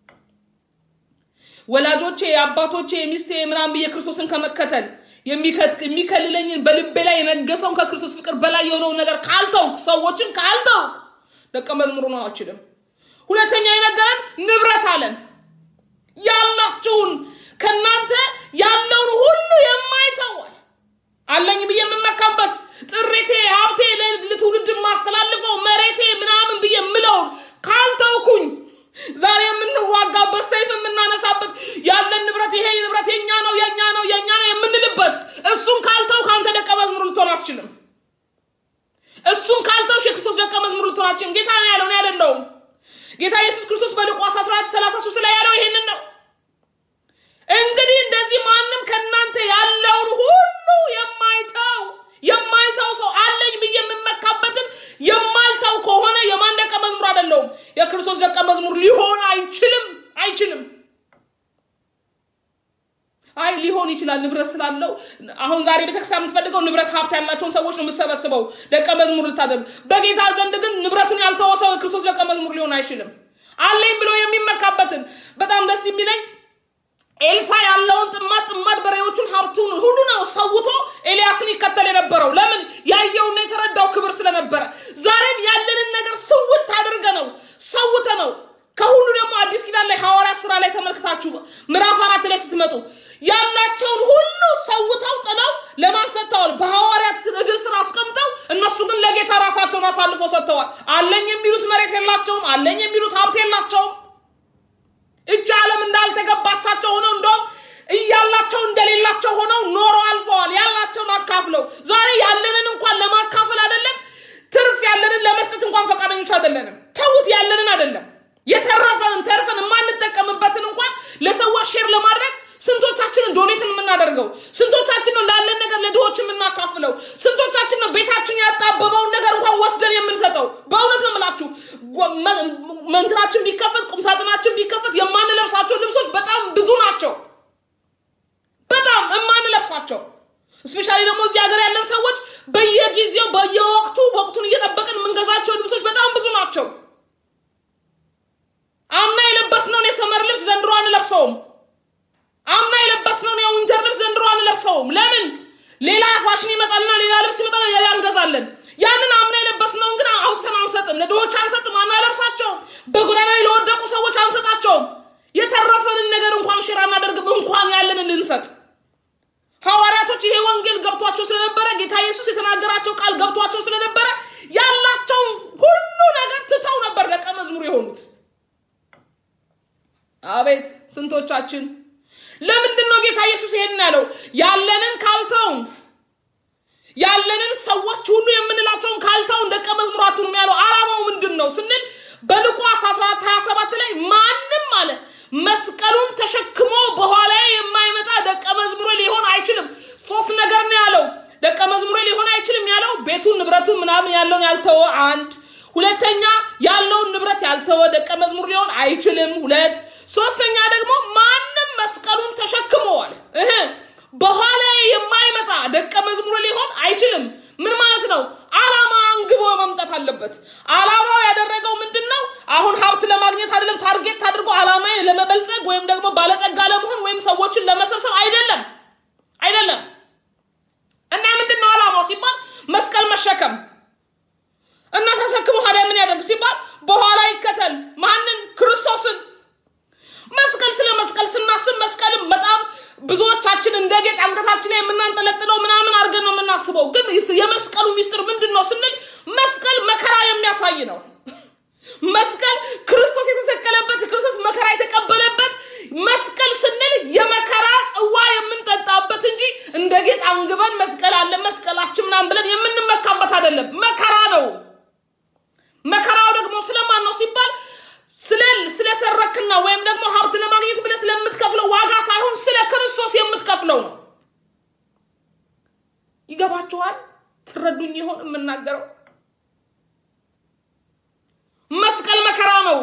ወላጆቼ የአባቶቼ የሚስቴ ምናምን ብዬ ክርስቶስን ከመከተል የሚከልለኝን በልቤ ላይ የነገሰውን ከክርስቶስ ፍቅር በላይ የሆነውን ነገር ካልተውክ ሰዎችን ካልተውክ ደቀ መዝሙር ሆኖ አልችልም። ሁለተኛ የነገረን ንብረት አለን። ያላችሁን ከእናንተ ያለውን ሁሉ የማይተዋል አለኝ ብዬ የምመካበት ጥሪቴ፣ ሀብቴ፣ ለትውልድ የማስተላልፈው መሬቴ ምናምን ብዬ የምለውን ካልተውኩኝ ዛሬ የምንዋጋበት ሰይፍ የምናነሳበት ያለን ንብረት ይሄ ንብረት የኛ ነው የኛ ነው የኛ ነው የምንልበት እሱን ካልተው ከአንተ ደቀ መዝሙር ልትሆን አትችልም። እሱን ካልተውሽ የክርስቶስ ደቀ መዝሙር ልትሆን አትችልም። ጌታ ነው ያለው፣ እኔ አይደለሁም። ጌታ ኢየሱስ ክርስቶስ በሉቃስ 14 33 ላይ ያለው ይሄንን ነው። እንግዲህ እንደዚህ ማንም ከእናንተ ያለውን ሁሉ የማይተው የማይተው ሰው አለኝ ብዬ የምመካበትን የማልተው ከሆነ የማን ደቀ መዝሙር አይደለሁም? የክርስቶስ ደቀ መዝሙር ሊሆን አይችልም፣ አይችልም። አይ ሊሆን ይችላል ንብረት ስላለው። አሁን ዛሬ ቤተክርስቲያን የምትፈልገው ንብረት ሀብት ያላቸውን ሰዎች ነው የምትሰበስበው ደቀ መዝሙር ልታደርግ። በጌታ ዘንድ ግን ንብረቱን ያልተወ ሰው የክርስቶስ ደቀ መዝሙር ሊሆን አይችልም። አለኝ ብሎ የሚመካበትን በጣም ደስ የሚለኝ ኤልሳ ያለውን ጥማድ ጥማድ በሬዎቹን ሀብቱን ሁሉ ነው ሰውቶ ኤልያስን ይከተል የነበረው ለምን ያየውና የተረዳው ክብር ስለነበረ ዛሬም ያለንን ነገር ስውት አድርገ ነው ሰውተ ነው ከሁሉ ደግሞ አዲስ ኪዳን ላይ ሐዋርያት ስራ ላይ ተመልክታችሁ ምዕራፍ አራት ላይ ስትመጡ ያላቸውን ሁሉ ሰውተው ጥለው ለማን ሰጥተዋል? በሐዋርያት እግር ስር አስቀምጠው፣ እነሱ ግን ለጌታ ራሳቸውን አሳልፎ ሰጥተዋል። አለኝ የሚሉት መሬት የላቸውም። አለኝ የሚሉት ሀብት የላቸውም። እጅ ዓለም እንዳልተገባቻቸው ሆነው እንደውም እያላቸው እንደሌላቸው ሆነው ኖሮ አልፈዋል። ያላቸውን አካፍለው ዛሬ ያለንን እንኳን ለማካፈል አይደለም ትርፍ ያለንን ለመስጠት እንኳን ፈቃደኞች አይደለንም። ተውት፣ ያለንን አይደለም የተረፈንን ተርፈን የማንጠቀምበትን እንኳን ለሰዎች ሼር ለማድረግ ስንቶቻችንን ዶኔትን የምናደርገው? ስንቶቻችን ነው ላለን ነገር ለድሆች የምናካፍለው? ስንቶቻችን ነው ቤታችን ያጣበበውን ነገር እንኳን ወስደን የምንሰጠው? በእውነት ነው የምላችሁ መንትናችን ቢከፈት ቁምሳጥናችን ቢከፈት የማንለብሳቸው ልብሶች በጣም ብዙ ናቸው። በጣም የማንለብሳቸው እስፔሻሊ ደግሞ እዚህ ሀገር ያለን ሰዎች በየጊዜው በየወቅቱ ወቅቱን እየጠበቅን የምንገዛቸው ልብሶች በጣም ብዙ ናቸው። አምና የለበስነውን የሰመር ልብስ ዘንድሮ አንለብሰውም። አምና የለበስነውን የዊንተር ልብስ ዘንድሮ አንለብሰውም። ለምን? ሌላ ፋሽን ይመጣልና ሌላ ልብስ ይመጣል፣ ሌላ እንገዛለን። ያንን አምና የለበስነውን ግን አውጥተን አንሰጥም፣ ለድሆች አንሰጥም፣ አናለብሳቸውም። በጎዳና ላይ ለወደቁ ሰዎች አንሰጣቸውም። የተረፈንን ነገር እንኳን ሽራ አናደርግም፣ እንኳን ያለንን ልንሰጥ። ሐዋርያቶች ይሄ ወንጌል ገብቷቸው ስለነበረ ጌታ ኢየሱስ የተናገራቸው ቃል ገብቷቸው ስለነበረ ያላቸውን ሁሉ ነገር ትተው ነበር ደቀ መዝሙር የሆኑት። አቤት ስንቶቻችን ለምንድን ነው ጌታ ኢየሱስ ይሄን ያለው? ያለንን ካልተውን ያለንን ሰዎች ሁሉ የምንላቸውን ካልተውን ደቀ መዝሙር አትሁኑ ያለው ዓላማው ምንድን ነው ስንል በሉቃስ 14 27 ላይ ማንም አለ መስቀሉን ተሸክሞ በኋላ የማይመጣ ደቀ መዝሙር ሊሆን አይችልም። ሶስት ነገር ነው ያለው። ደቀ ቤቱን ንብረቱን ምናምን ያለውን ያልተወ አንድ ሁለተኛ ያለውን ንብረት ያልተወ ደቀ መዝሙር ሊሆን አይችልም ሁለት ሶስተኛ ደግሞ ማንም መስቀሉን ተሸክመዋል እህ በኋላ የማይመጣ ደቀ መዝሙር ሊሆን አይችልም ምን ማለት ነው አላማ አንግቦ መምጣት አለበት አላማው ያደረገው ምንድን ነው አሁን ሀብት ለማግኘት አይደለም ታርጌት አድርጎ አላማ ለመበልጸግ ወይም ደግሞ ባለጠጋ ለመሆን ወይም ሰዎችን ለመሰብሰብ አይደለም አይደለም እና ምንድን ነው አላማው ሲባል መስቀል መሸከም እና ተሸክሞ ታዲያ ምን ያደርግ ሲባል በኋላ ይከተል ማንን ክርስቶስን መስቀል ስለ መስቀል ስናስብ መስቀልም በጣም ብዙዎቻችን እንደ ጌጥ አንገታችን ላይ የምናንጠለጥለው ምናምን አድርገን ነው የምናስበው ግን የመስቀሉ ሚስጥር ምንድን ነው ስንል መስቀል መከራ የሚያሳይ ነው መስቀል ክርስቶስ የተሰቀለበት ክርስቶስ መከራ የተቀበለበት መስቀል ስንል የመከራ ጽዋ የምንጠጣበት እንጂ እንደ ጌጥ አንግበን መስቀል አለ መስቀላችን ምናምን ብለን የምንመካበት አይደለም መከራ ነው መከራው ደግሞ ስለማን ነው ሲባል ስለሰረክና ወይም ደግሞ ሀብት ለማግኘት ብለ ስለምትከፍለው ዋጋ ሳይሆን ስለ ክርስቶስ የምትከፍለው ነው ይገባችኋል ትረዱኝ ይሆን የምናገረው መስቀል መከራ ነው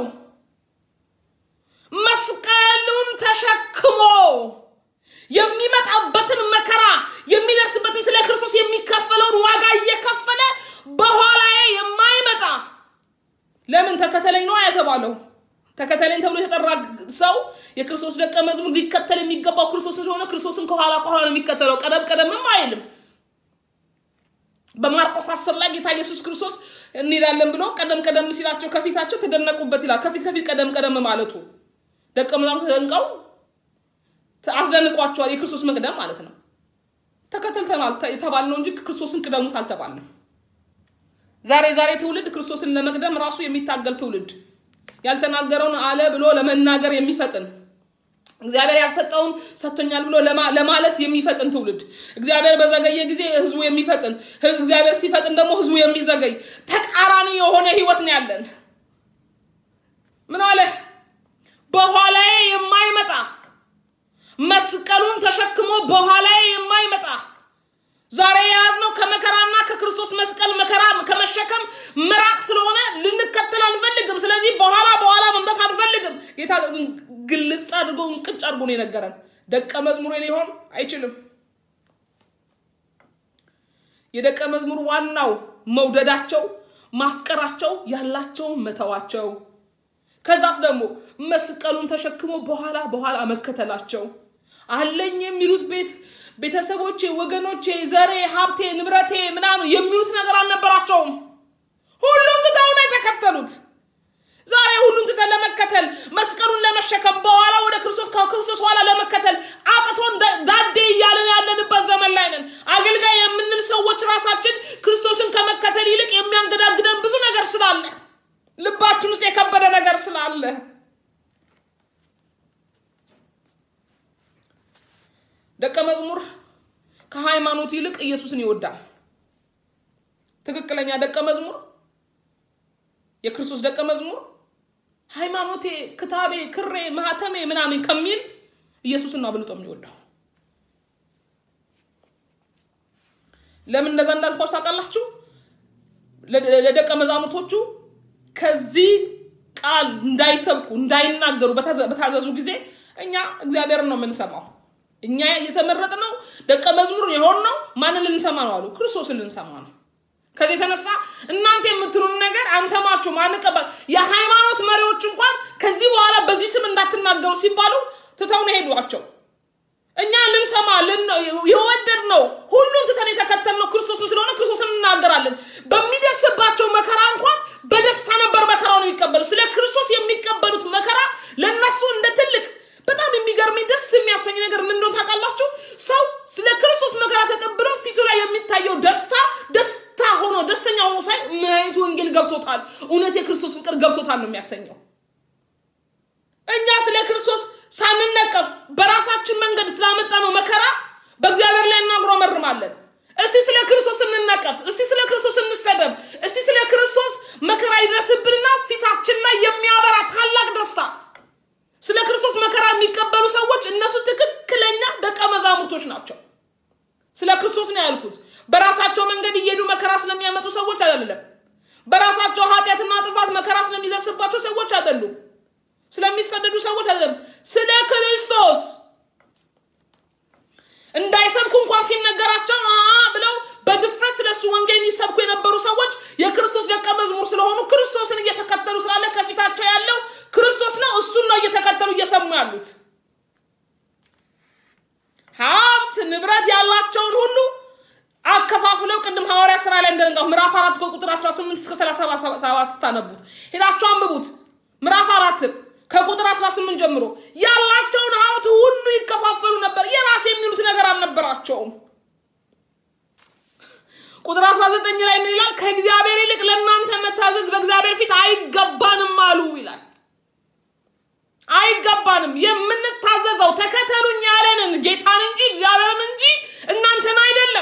መስቀሉን ተሸክሞ የሚመጣበትን መከራ የሚደርስበትን ስለ ክርስቶስ የሚከፈለውን ዋጋ እየከፈለ በኋላዬ የማይመጣ ለምን ተከተለኝ ነው የተባለው ተከተለኝ ተብሎ የተጠራ ሰው የክርስቶስ ደቀ መዝሙር ሊከተል የሚገባው ክርስቶስ ስለሆነ ክርስቶስን ከኋላ ከኋላ ነው የሚከተለው ቀደም ቀደምም አይልም በማርቆስ አስር ላይ ጌታ ኢየሱስ ክርስቶስ እንሄዳለን ብሎ ቀደም ቀደም ሲላቸው ከፊታቸው ተደነቁበት ይላል ከፊት ከፊት ቀደም ቀደም ማለቱ ደቀ መዛሙርት ተደንቀው አስደንቋቸዋል የክርስቶስ መቅደም ማለት ነው ተከተልተናል የተባልነው እንጂ ክርስቶስን ቅደሙት አልተባልንም ዛሬ ዛሬ ትውልድ ክርስቶስን ለመቅደም ራሱ የሚታገል ትውልድ ያልተናገረውን አለ ብሎ ለመናገር የሚፈጥን እግዚአብሔር ያልሰጠውን ሰጥቶኛል ብሎ ለማለት የሚፈጥን ትውልድ እግዚአብሔር በዘገየ ጊዜ ህዝቡ የሚፈጥን እግዚአብሔር ሲፈጥን ደግሞ ህዝቡ የሚዘገይ ተቃራኒ የሆነ ህይወት ነው ያለን ምን አለ በኋላዬ የማይመጣ መስቀሉን ተሸክሞ በኋላዬ የማይመጣ ዛሬ የያዝነው ከመከራና ከክርስቶስ መስቀል መከራ ከመሸከም ምራቅ ስለሆነ ልንከተል አንፈልግም ስለዚህ በኋላ በኋላ መምጣት አንፈልግም ጌታ ግልጽ አድርጎ እንቅጭ አድርጎ ነው የነገረን ደቀ መዝሙር ሊሆን አይችልም የደቀ መዝሙር ዋናው መውደዳቸው ማፍቀራቸው ያላቸውን መተዋቸው ከዛስ ደግሞ መስቀሉን ተሸክሞ በኋላ በኋላ መከተላቸው አለኝ የሚሉት ቤት ቤተሰቦቼ ወገኖቼ ዘሬ ሀብቴ ንብረቴ ምናምን የሚሉት ነገር አልነበራቸውም ሁሉም ትተው ነው የተከተሉት ዛሬ ሁሉን ትተን ለመከተል መስቀሉን ለመሸከም በኋላ ወደ ክርስቶስ ከክርስቶስ ኋላ ለመከተል አቅቶን ዳዴ እያለን ያለንበት ዘመን ላይ ነን አገልጋይ የምንል ሰዎች ራሳችን ክርስቶስን ከመከተል ይልቅ የሚያንገዳግደን ብዙ ነገር ስላለ ልባችን ውስጥ የከበደ ነገር ስላለ ደቀ መዝሙር ከሃይማኖት ይልቅ ኢየሱስን ይወዳል ትክክለኛ ደቀ መዝሙር የክርስቶስ ደቀ መዝሙር ሃይማኖቴ ክታቤ ክሬ ማህተሜ ምናምን ከሚል ኢየሱስን ነው አብልጦ የሚወደው ለምን እንደዛ እንዳልኳችሁ ታውቃላችሁ ለደቀ መዛሙርቶቹ ከዚህ ቃል እንዳይሰብኩ እንዳይናገሩ በታዘዙ ጊዜ እኛ እግዚአብሔርን ነው የምንሰማው እኛ የተመረጥ ነው ደቀ መዝሙር የሆን ነው ማንን ልንሰማ ነው አሉ ክርስቶስን ልንሰማ ነው ከዚህ የተነሳ እናንተ የምትሉን ነገር አንሰማችሁም አንቀበል የሃይማኖት መሪዎች እንኳን ከዚህ በኋላ በዚህ ስም እንዳትናገሩ ሲባሉ ትተው ነው ሄዷቸው እኛ ልንሰማ የወደድ ነው ሁሉን ትተን የተከተልነው ክርስቶስን ስለሆነ ክርስቶስን እናገራለን በሚደርስባቸው መከራ እንኳን በደስታ ነበር መከራውን የሚቀበሉ ስለ ክርስቶስ የሚቀበሉት መከራ ለእነሱ እንደ ትልቅ በጣም የሚገርመኝ ደስ የሚያሰኝ ነገር ምን እንደሆነ ታውቃላችሁ ሰው ስለ ክርስቶስ መከራ ተቀብሎ ፊቱ ላይ የሚታየው ደስታ ደስታ ሆኖ ደስተኛ ሆኖ ሳይ ምን አይነት ወንጌል ገብቶታል እውነት የክርስቶስ ፍቅር ገብቶታል ነው የሚያሰኘው እኛ ስለ ክርስቶስ ሳንነቀፍ በራሳችን መንገድ ስላመጣ ነው መከራ በእግዚአብሔር ላይ እናጉረመርማለን እስቲ ስለ ክርስቶስ እንነቀፍ እስቲ ስለ ክርስቶስ እንሰደብ እስቲ ስለ ክርስቶስ መከራ ይድረስብንና ፊታችን ላይ የሚያበራ ታላቅ ደስታ ስለ ክርስቶስ መከራ የሚቀበሉ ሰዎች እነሱ ትክክለኛ ደቀ መዛሙርቶች ናቸው ስለ ክርስቶስ ነው ያልኩት። በራሳቸው መንገድ እየሄዱ መከራ ስለሚያመጡ ሰዎች አይደለም። በራሳቸው ኃጢአትና ጥፋት መከራ ስለሚደርስባቸው ሰዎች አይደሉም። ስለሚሰደዱ ሰዎች አይደለም። ስለ ክርስቶስ እንዳይሰብኩ እንኳን ሲነገራቸው ብለው በድፍረት ስለ እሱ ወንጌል የሚሰብኩ የነበሩ ሰዎች የክርስቶስ ደቀ መዝሙር ስለሆኑ ክርስቶስን እየተከተሉ ስላለ ከፊታቸው ያለው ክርስቶስ ነው። እሱን ነው እየተከተሉ እየሰሙ ያሉት። ሀብት ንብረት ያላቸውን ሁሉ አከፋፍለው ቅድም ሐዋርያ ስራ ላይ እንደነጋው ምዕራፍ አራት ቁጥር 18 እስከ 37 ስታነቡት ሄዳችሁ አንብቡት። ምዕራፍ አራት ከቁጥር 18 ጀምሮ ያላቸውን ሀብት ሁሉ ይከፋፈሉ ነበር። የራስ የሚሉት ነገር አልነበራቸውም። ቁጥር 19 ላይ ምን ይላል? ከእግዚአብሔር ይልቅ ለእናንተ መታዘዝ በእግዚአብሔር ፊት አይገባንም አሉ ይላል። አይገባንም። የምንታዘዘው ተከተሉኝ ያለንን ጌታን እንጂ እግዚአብሔርን እንጂ እናንተን አይደለም።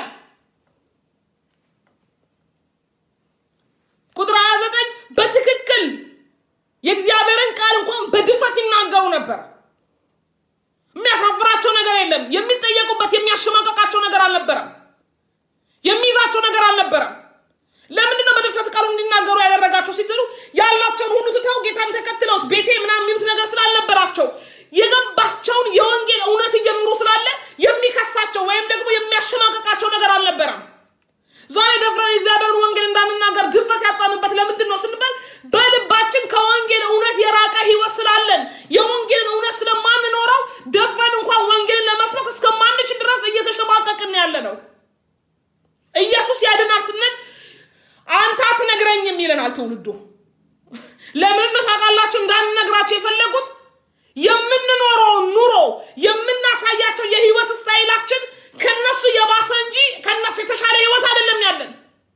ቁጥር 29 በትክክል የእግዚአብሔርን ቃል እንኳን በድፍረት ይናገሩ ነበር። የሚያሳፍራቸው ነገር የለም። የሚጠየቁበት የሚያሸማቀቃቸው ነገር አልነበረም። የሚይዛቸው ነገር አልነበረም። ለምንድን ነው በድፍረት ቃሉ እንዲናገሩ ያደረጋቸው ሲትሉ ያላቸውን ሁሉ ትተው ጌታን ተከትለውት ቤቴ ምናምን የሚሉት ነገር ስላልነበራቸው የገባቸውን የወንጌል እውነት እየኖሩ ስላለ የሚከሳቸው ወይም ደግሞ የሚያሸማቀቃቸው ነገር አልነበረም። ዛሬ ደፍረን የእግዚአብሔርን ወንጌል እንዳንናገር ድፍረት ያጣንበት ለምንድን ነው ስንባል በልባችን ከወንጌል እውነት የራቀ ህይወት ስላለን የወንጌልን እውነት ስለማንኖረው ደፍረን እንኳን ወንጌልን ለመስበክ እስከማንችል ድረስ እየተሸማቀቅን ያለ ነው። ኢየሱስ ያድናል ስንል አንተ አትነግረኝም ይለናል ትውልዱ። ለምን ነው ታውቃላችሁ? እንዳንነግራቸው የፈለጉት የምንኖረውን ኑሮ የምናሳያቸው የህይወት ስታይላችን ከነሱ የባሰ እንጂ ከነሱ የተሻለ ህይወት አይደለም ያለን።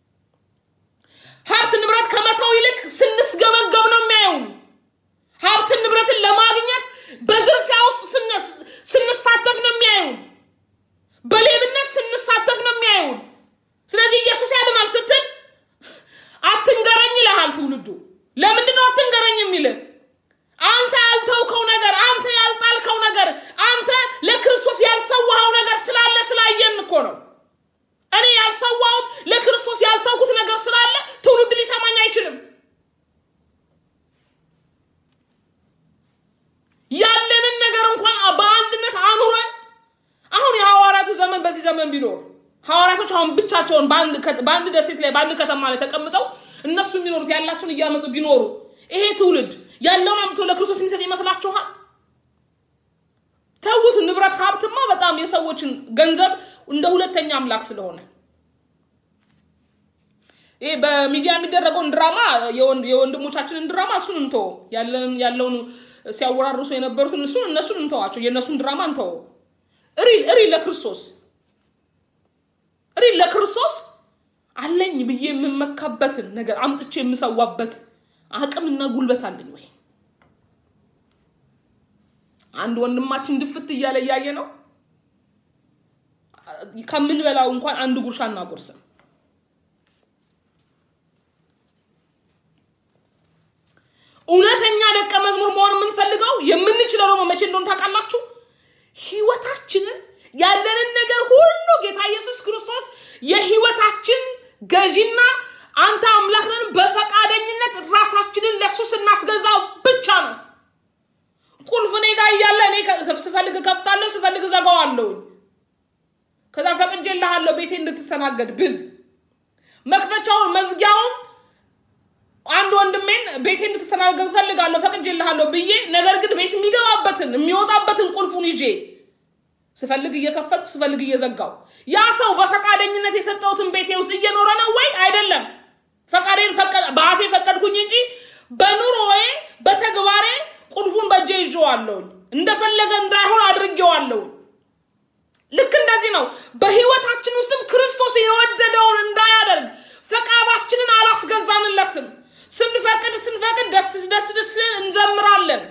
ሀብት ንብረት ከመተው ይልቅ ስንስገበገብ ነው የሚያየውን። ሀብትን ንብረትን ለማግኘት በዝርፊያ ውስጥ ስንሳተፍ ነው የሚያየውን። በሌብነት ስንሳተፍ ነው የሚያየውን። ስለዚህ ኢየሱስ ያድናል ስትል አትንገረኝ ይልሃል ትውልዱ። ለምንድን ነው አትንገረኝ የሚልህ? አንተ ያልተውከው ነገር፣ አንተ ያልጣልከው ነገር፣ አንተ ለክርስቶስ ያልሰዋኸው ነገር ስላለ ስላየን እኮ ነው። እኔ ያልሰዋሁት ለክርስቶስ ያልተውኩት ነገር ስላለ ትውልድ ሊሰማኝ አይችልም። ያለንን ነገር እንኳን በአንድነት አኑረን አሁን የሐዋርያቱ ዘመን በዚህ ዘመን ቢኖር ሐዋርያቶች አሁን ብቻቸውን በአንድ ደሴት ላይ በአንድ ከተማ ላይ ተቀምጠው እነሱ የሚኖሩት ያላቸውን እያመጡ ቢኖሩ ይሄ ትውልድ ያለውን አምጥቶ ለክርስቶስ የሚሰጥ ይመስላችኋል? ተዉት። ንብረት ሀብትማ በጣም የሰዎችን ገንዘብ እንደ ሁለተኛ አምላክ ስለሆነ ይሄ በሚዲያ የሚደረገውን ድራማ የወንድሞቻችንን ድራማ እሱን እንቶ ያለውን ሲያወራርሱ የነበሩትን እሱን እነሱን እንተዋቸው። የእነሱን ድራማ እንተው። ሪል ሪል ለክርስቶስ ሪል ለክርስቶስ አለኝ ብዬ የምመካበትን ነገር አምጥቼ የምሰዋበት አቅምና ጉልበት አለኝ ወይ? አንድ ወንድማችን ድፍት እያለ እያየ ነው። ከምንበላው እንኳን አንድ ጉርሻ እናጎርስም። እውነተኛ ደቀ መዝሙር መሆን የምንፈልገው የምንችለው ደግሞ መቼ እንደሆነ ታውቃላችሁ? ህይወታችንን ያለንን ነገር ሁሉ ጌታ ኢየሱስ ክርስቶስ የህይወታችን ገዢና አንተ አምላክ ነን በፈቃደኝነት ራሳችንን ለሱ ስናስገዛው ብቻ ነው። ቁልፍ እኔ ጋር እያለ እኔ ስፈልግ ከፍታለሁ፣ ስፈልግ ዘጋዋለሁኝ። ከዛ ፈቅጄልሃለሁ ቤቴ እንድትስተናገድ ብል መክፈቻውን መዝጊያውን አንድ ወንድሜን ቤቴ እንድትስተናገድ ፈልጋለሁ ፈቅጄልሃለሁ ብዬ ነገር ግን ቤት የሚገባበትን የሚወጣበትን ቁልፉን ይዤ ስፈልግ እየከፈትኩ ስፈልግ እየዘጋው ያ ሰው በፈቃደኝነት የሰጠሁትን ቤቴ ውስጥ እየኖረ ነው ወይ? አይደለም። ፈቃዴን በአፌ ፈቀድኩኝ እንጂ በኑሮዬ በተግባሬ ቁልፉን በእጄ ይዤዋለሁኝ። እንደፈለገ እንዳይሆን አድርጌዋለሁኝ። ልክ እንደዚህ ነው። በህይወታችን ውስጥም ክርስቶስ የወደደውን እንዳያደርግ ፈቃዳችንን አላስገዛንለትም። ስንፈቅድ ስንፈቅድ ደስ ደስ ደስ እንዘምራለን።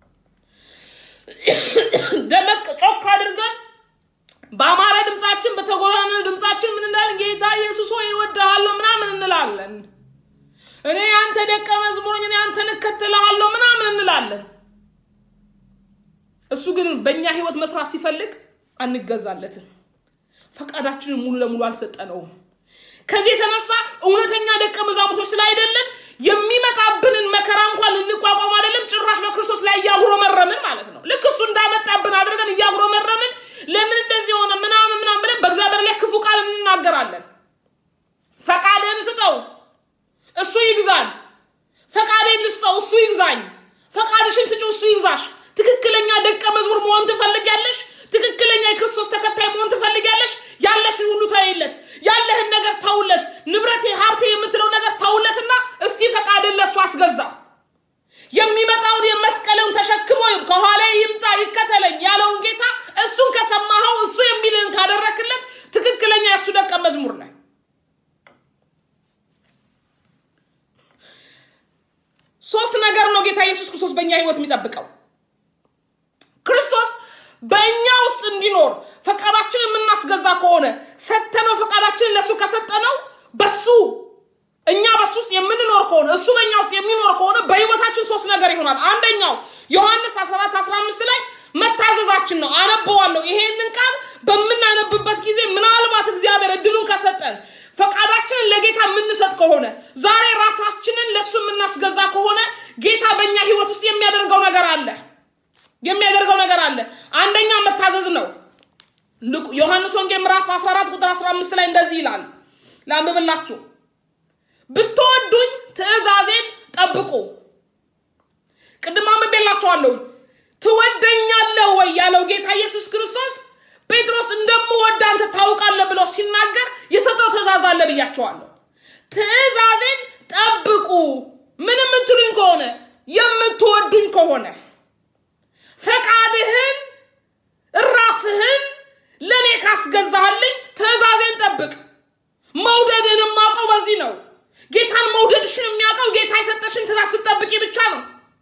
ደመቅ ጮክ አድርገን በአማረ ድምፃችን በተጎራነ ድምፃችን ምን እንላለን? ጌታ ኢየሱስ ሆይ እወድሃለሁ ምናምን እንላለን። እኔ አንተ ደቀ መዝሙር እኔ አንተን እከተልሃለሁ ምናምን እንላለን። እሱ ግን በእኛ ህይወት መስራት ሲፈልግ አንገዛለትም። ፈቃዳችንን ሙሉ ለሙሉ አልሰጠነውም። ከዚህ የተነሳ እውነተኛ ደቀ መዛሙርቶች ስላይደለን የሚመጣብንን መከራ እንኳን ልንቋቋም አይደለም ጭራሽ በክርስቶስ ላይ እያጉረመረምን ማለት ነው። ልክ እሱ እንዳመጣብን አድርገን እያጉረመረምን ለምን እንደዚህ የሆነ ምናምን ምናምን ብለን በእግዚአብሔር ላይ ክፉ ቃል እንናገራለን። ፈቃድህን ስጠው፣ እሱ ይግዛን። ፈቃዴን ልስጠው፣ እሱ ይግዛኝ። ፈቃድሽን ስጪው፣ እሱ ይግዛሽ። ትክክለኛ ደቀ መዝሙር መሆን ትፈልጊያለሽ? ትክክለኛ የክርስቶስ ተከታይ መሆን ትፈልጊያለሽ? ያለሽን ሁሉ ተይለት፣ ያለህን ነገር ተውለት፣ ንብረቴ ሀብቴ የምትለው ነገር ተውለትና እስቲ ፈቃድን ለእሱ አስገዛ። የሚመጣውን የመስቀልን ተሸክሞ ከኋላ ይምጣ ይከተለኝ ያለውን ጌታ እሱን ከሰማኸው እሱ የሚልህን ካደረክለት ትክክለኛ የእሱ ደቀ መዝሙር ነህ። ሶስት ነገር ነው ጌታ ኢየሱስ ክርስቶስ በእኛ ህይወት የሚጠብቀው። ክርስቶስ በእኛ ውስጥ እንዲኖር ፈቃዳችንን የምናስገዛ ከሆነ ሰተነው ፈቃዳችንን ለእሱ ከሰጠነው በሱ እኛ በሱ ውስጥ የምንኖር ከሆነ እሱ በእኛ ውስጥ የሚኖር ከሆነ በህይወታችን ሶስት ነገር ይሆናል። አንደኛው ዮሐንስ 14 15 ላይ መታዘዛችን ነው። አነበዋለሁ። ይሄንን ቃል በምናነብበት ጊዜ ምናልባት እግዚአብሔር እድሉን ከሰጠን ፈቃዳችንን ለጌታ የምንሰጥ ከሆነ ዛሬ ራሳችንን ለእሱ የምናስገዛ ከሆነ ጌታ በእኛ ህይወት ውስጥ የሚያደርገው ነገር አለ የሚያደርገው ነገር አለ። አንደኛ መታዘዝ ነው። ዮሐንስ ወንጌል ምዕራፍ 14 ቁጥር 15 ላይ እንደዚህ ይላል። ላንብብላችሁ። ብትወዱኝ ትእዛዜን ጠብቁ። ቅድም አንብቤላችኋለሁ። ትወደኛለህ ወይ ያለው ጌታ ኢየሱስ ክርስቶስ ጴጥሮስ እንደምወድ አንተ ታውቃለህ ብሎ ሲናገር የሰጠው ትእዛዝ አለ ብያቸዋለሁ። ትእዛዜን ጠብቁ። ምን የምትሉኝ ከሆነ የምትወዱኝ ከሆነ ፈቃድህን ራስህን ለእኔ ካስገዛህልኝ ትእዛዜን ጠብቅ። መውደድህን የማውቀው በዚህ ነው። ጌታን መውደድሽን የሚያውቀው ጌታ የሰጠሽን ትእዛዝ ስትጠብቂ ብቻ ነው።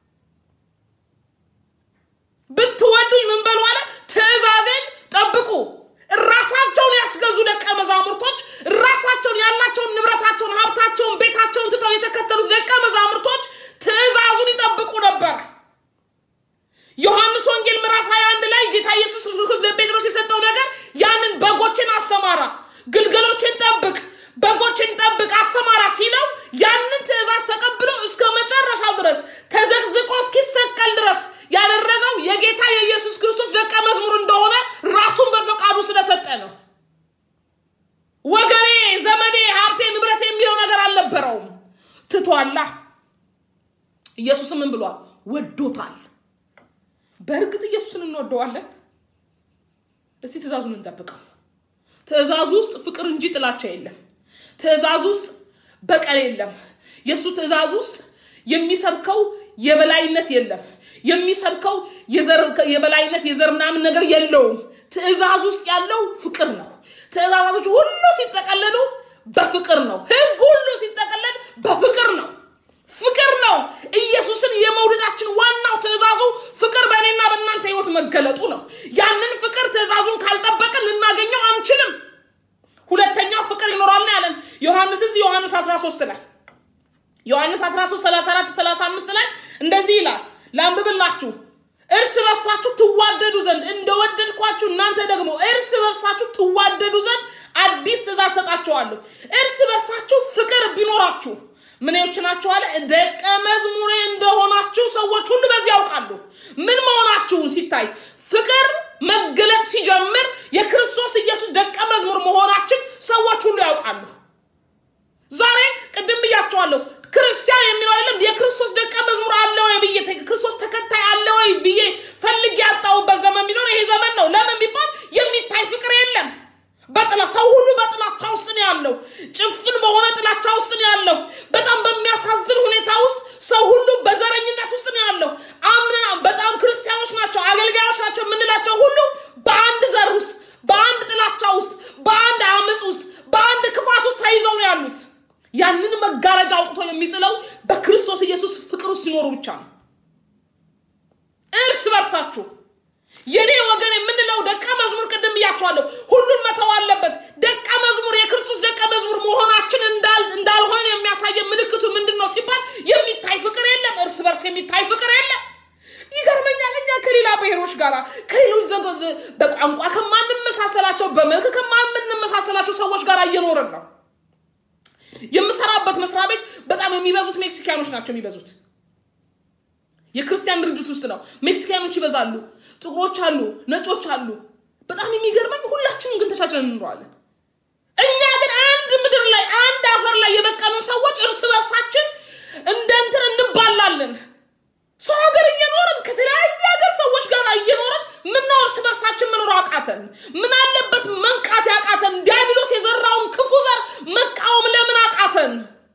ብትወዱኝ ምን በሉ አለ? ትእዛዜን ጠብቁ። ራሳቸውን ያስገዙ ደቀ መዛሙርቶች ራሳቸውን ያላቸውን ንብረታቸውን፣ ሀብታቸውን፣ ቤታቸውን ትተው የተከተሉት ደቀ መዛሙርቶች ትእዛዙን ይጠብቁ ነበር። ዮሐንስ ወንጌል ምዕራፍ 21 ላይ ጌታ ኢየሱስ ክርስቶስ ለጴጥሮስ የሰጠው ነገር ያንን በጎችን አሰማራ፣ ግልገሎችን ጠብቅ፣ በጎችን ጠብቅ፣ አሰማራ ሲለው ያንን ትእዛዝ ተቀብሎ እስከ መጨረሻው ድረስ ተዘቅዝቆ እስኪሰቀል ድረስ ያደረገው የጌታ የኢየሱስ ክርስቶስ ደቀ መዝሙር እንደሆነ ራሱን በፈቃዱ ስለሰጠ ነው። ወገኔ፣ ዘመዴ፣ ሀብቴ፣ ንብረት የሚለው ነገር አልነበረውም። ትቷላ። ኢየሱስም ምን ብሏል? ወዶታል። በእርግጥ ኢየሱስን እንወደዋለን። እስቲ ትእዛዙን እንጠብቀው። ትእዛዙ ውስጥ ፍቅር እንጂ ጥላቻ የለም። ትእዛዙ ውስጥ በቀል የለም። የእሱ ትእዛዝ ውስጥ የሚሰብከው የበላይነት የለም። የሚሰብከው የበላይነት የዘር ምናምን ነገር የለውም። ትእዛዝ ውስጥ ያለው ፍቅር ነው። ትእዛዛቶች ሁሉ ሲጠቀለሉ በፍቅር ነው። ህግ ሁሉ ሲጠቀለል በፍቅር ነው። ፍቅር ነው። ኢየሱስን የመውደዳችን ዋናው ትእዛዙ ፍቅር በእኔና በእናንተ ህይወት መገለጡ ነው። ያንን ፍቅር ትእዛዙን ካልጠበቅን ልናገኘው አንችልም። ሁለተኛው ፍቅር ይኖራል ነው ያለን ዮሐንስ እዚህ ዮሐንስ 13 ላይ ዮሐንስ 13 34 35 ላይ እንደዚህ ይላል። ላንብብላችሁ። እርስ በርሳችሁ ትዋደዱ ዘንድ እንደወደድኳችሁ እናንተ ደግሞ እርስ በርሳችሁ ትዋደዱ ዘንድ አዲስ ትእዛዝ ሰጣችኋለሁ። እርስ በርሳችሁ ፍቅር ቢኖራችሁ ምንዎች ናችሁ አለ። ደቀ መዝሙሬ እንደሆናችሁ ሰዎች ሁሉ በዚህ ያውቃሉ። ምን መሆናችሁን ሲታይ ፍቅር መገለጥ ሲጀምር የክርስቶስ ኢየሱስ ደቀ መዝሙር መሆናችን ሰዎች ሁሉ ያውቃሉ። ዛሬ ቅድም ብያቸዋለሁ። ክርስቲያን የሚለው አይደለም የክርስቶስ ደቀ መዝሙር አለ ወይ ብዬ ክርስቶስ ተከታይ አለ ወይ ብዬ ፈልግ ያጣሁበት ዘመን ቢኖር ይሄ ዘመን ነው። ለምን ቢባል የሚታይ ፍቅር የለም። በጥላ ሰው ሁሉ በጥላቻ ውስጥ ነው ያለው። ጭፍን በሆነ ጥላቻ ውስጥ ነው ያለው። በጣም በሚያሳዝን ሁኔታ ውስጥ ሰው ሁሉ በዘረኝነት ውስጥ ነው ያለው። አምና በጣም ክርስቲያኖች ናቸው አገልጋዮች ናቸው የምንላቸው ሁሉ በአንድ ዘር ውስጥ፣ በአንድ ጥላቻ ውስጥ፣ በአንድ አመፅ ውስጥ፣ በአንድ ክፋት ውስጥ ተይዘው ነው ያሉት። ያንን መጋረጃ አውጥቶ የሚጥለው በክርስቶስ ኢየሱስ ፍቅር ውስጥ ሲኖሩ ብቻ ነው። እርስ በርሳችሁ የኔ ወገን የምንለው ደቀ መዝሙር ቅድም እያቸዋለሁ ሁሉን መተው አለበት። ደቀ መዝሙር የክርስቶስ ደቀ መዝሙር መሆናችን እንዳልሆነ የሚያሳየን ምልክቱ ምንድን ነው ሲባል የሚታይ ፍቅር የለም። እርስ በርስ የሚታይ ፍቅር የለም። ይገርመኛል። እኛ ከሌላ ብሔሮች ጋር ከሌሎች በቋንቋ ከማንመሳሰላቸው በመልክ ሰዎች ጋር እየኖርን ነው። የምሰራበት መስሪያ ቤት በጣም የሚበዙት ሜክሲካኖች ናቸው የሚበዙት። የክርስቲያን ድርጅት ውስጥ ነው። ሜክሲካኖች ይበዛሉ፣ ጥቁሮች አሉ፣ ነጮች አሉ። በጣም የሚገርመኝ ሁላችንም ግን ተቻችለን እንኖራለን። እኛ ግን አንድ ምድር ላይ አንድ አፈር ላይ የበቀልን ሰዎች እርስ በርሳችን እንደ እንትን እንባላለን። ሰው ሀገር እየኖርን ከተለያየ ሀገር ሰዎች ጋር እየኖርን ምነው እርስ በርሳችን መኖር አቃተን? ምን አለበት መንቃት ያቃተን? ዲያብሎስ የዘራውን ክፉ ዘር መቃወም ለምን አቃተን?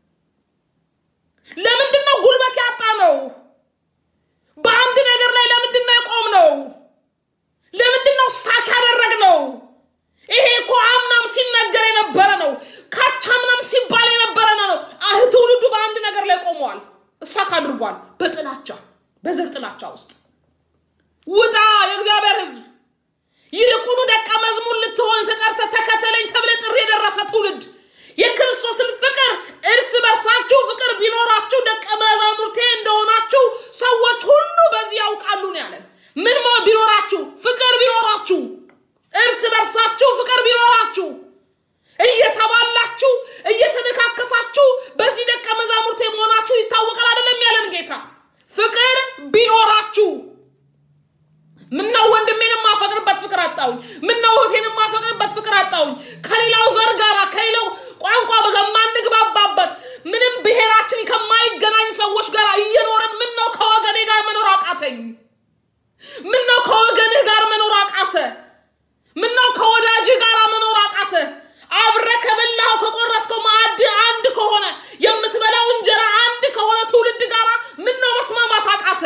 ለምንድን ነው ጉልበት ያጣ ነው? በአንድ ነገር ላይ ለምንድን ነው የቆም ነው? ለምንድን ነው ስታክ ያደረግ ነው? ይሄ እኮ አምናም ሲነገር የነበረ ነው። ካቻምናም ሲባል የነበረ ነው። አህ ትውልዱ በአንድ ነገር ላይ ቆመዋል። እስታክ አድርጓል። በጥላቻ በዘር ጥላቻ ውስጥ ውጣ የእግዚአብሔር ሕዝብ ይልቁኑ ደቀ መዝሙር ልትሆን ተጠርተ ተከተለኝ ተብለ ጥሪ የደረሰ ትውልድ የክርስቶስን ፍቅር እርስ በርሳችሁ ፍቅር ቢኖራችሁ ደቀ መዛሙርቴ እንደሆናችሁ ሰዎች ሁሉ በዚህ ያውቃሉ ነው ያለን። ምን ቢኖራችሁ? ፍቅር ቢኖራችሁ፣ እርስ በርሳችሁ ፍቅር ቢኖራችሁ፣ እየተባላችሁ እየተነካከሳችሁ በዚህ ደቀ መዛሙርቴ መሆናችሁ ይታወቃል አይደለም ያለን ጌታ። ፍቅር ቢኖራችሁ ምነው ወንድሜን የማፈቅርበት ፍቅር አጣውኝ? ምነው እህቴን የማፈቅርበት ፍቅር አጣውኝ? ከሌላው ዘር ጋራ ከሌላው ቋንቋ ከማንግባባበት ምንም ብሔራችን ከማይገናኝ ሰዎች ጋር እየኖርን ምነው ከወገኔ ጋር መኖር አቃተኝ? ምነው ከወገንህ ጋር መኖር አቃተ? ምነው ከወዳጅህ ጋር መኖር አቃተ? አብረ ከበላው ከቆረስከው ማዕድ አንድ ከሆነ የምትበላው እንጀራ አንድ ከሆነ ትውልድ ጋር ምነው መስማማት አቃተ?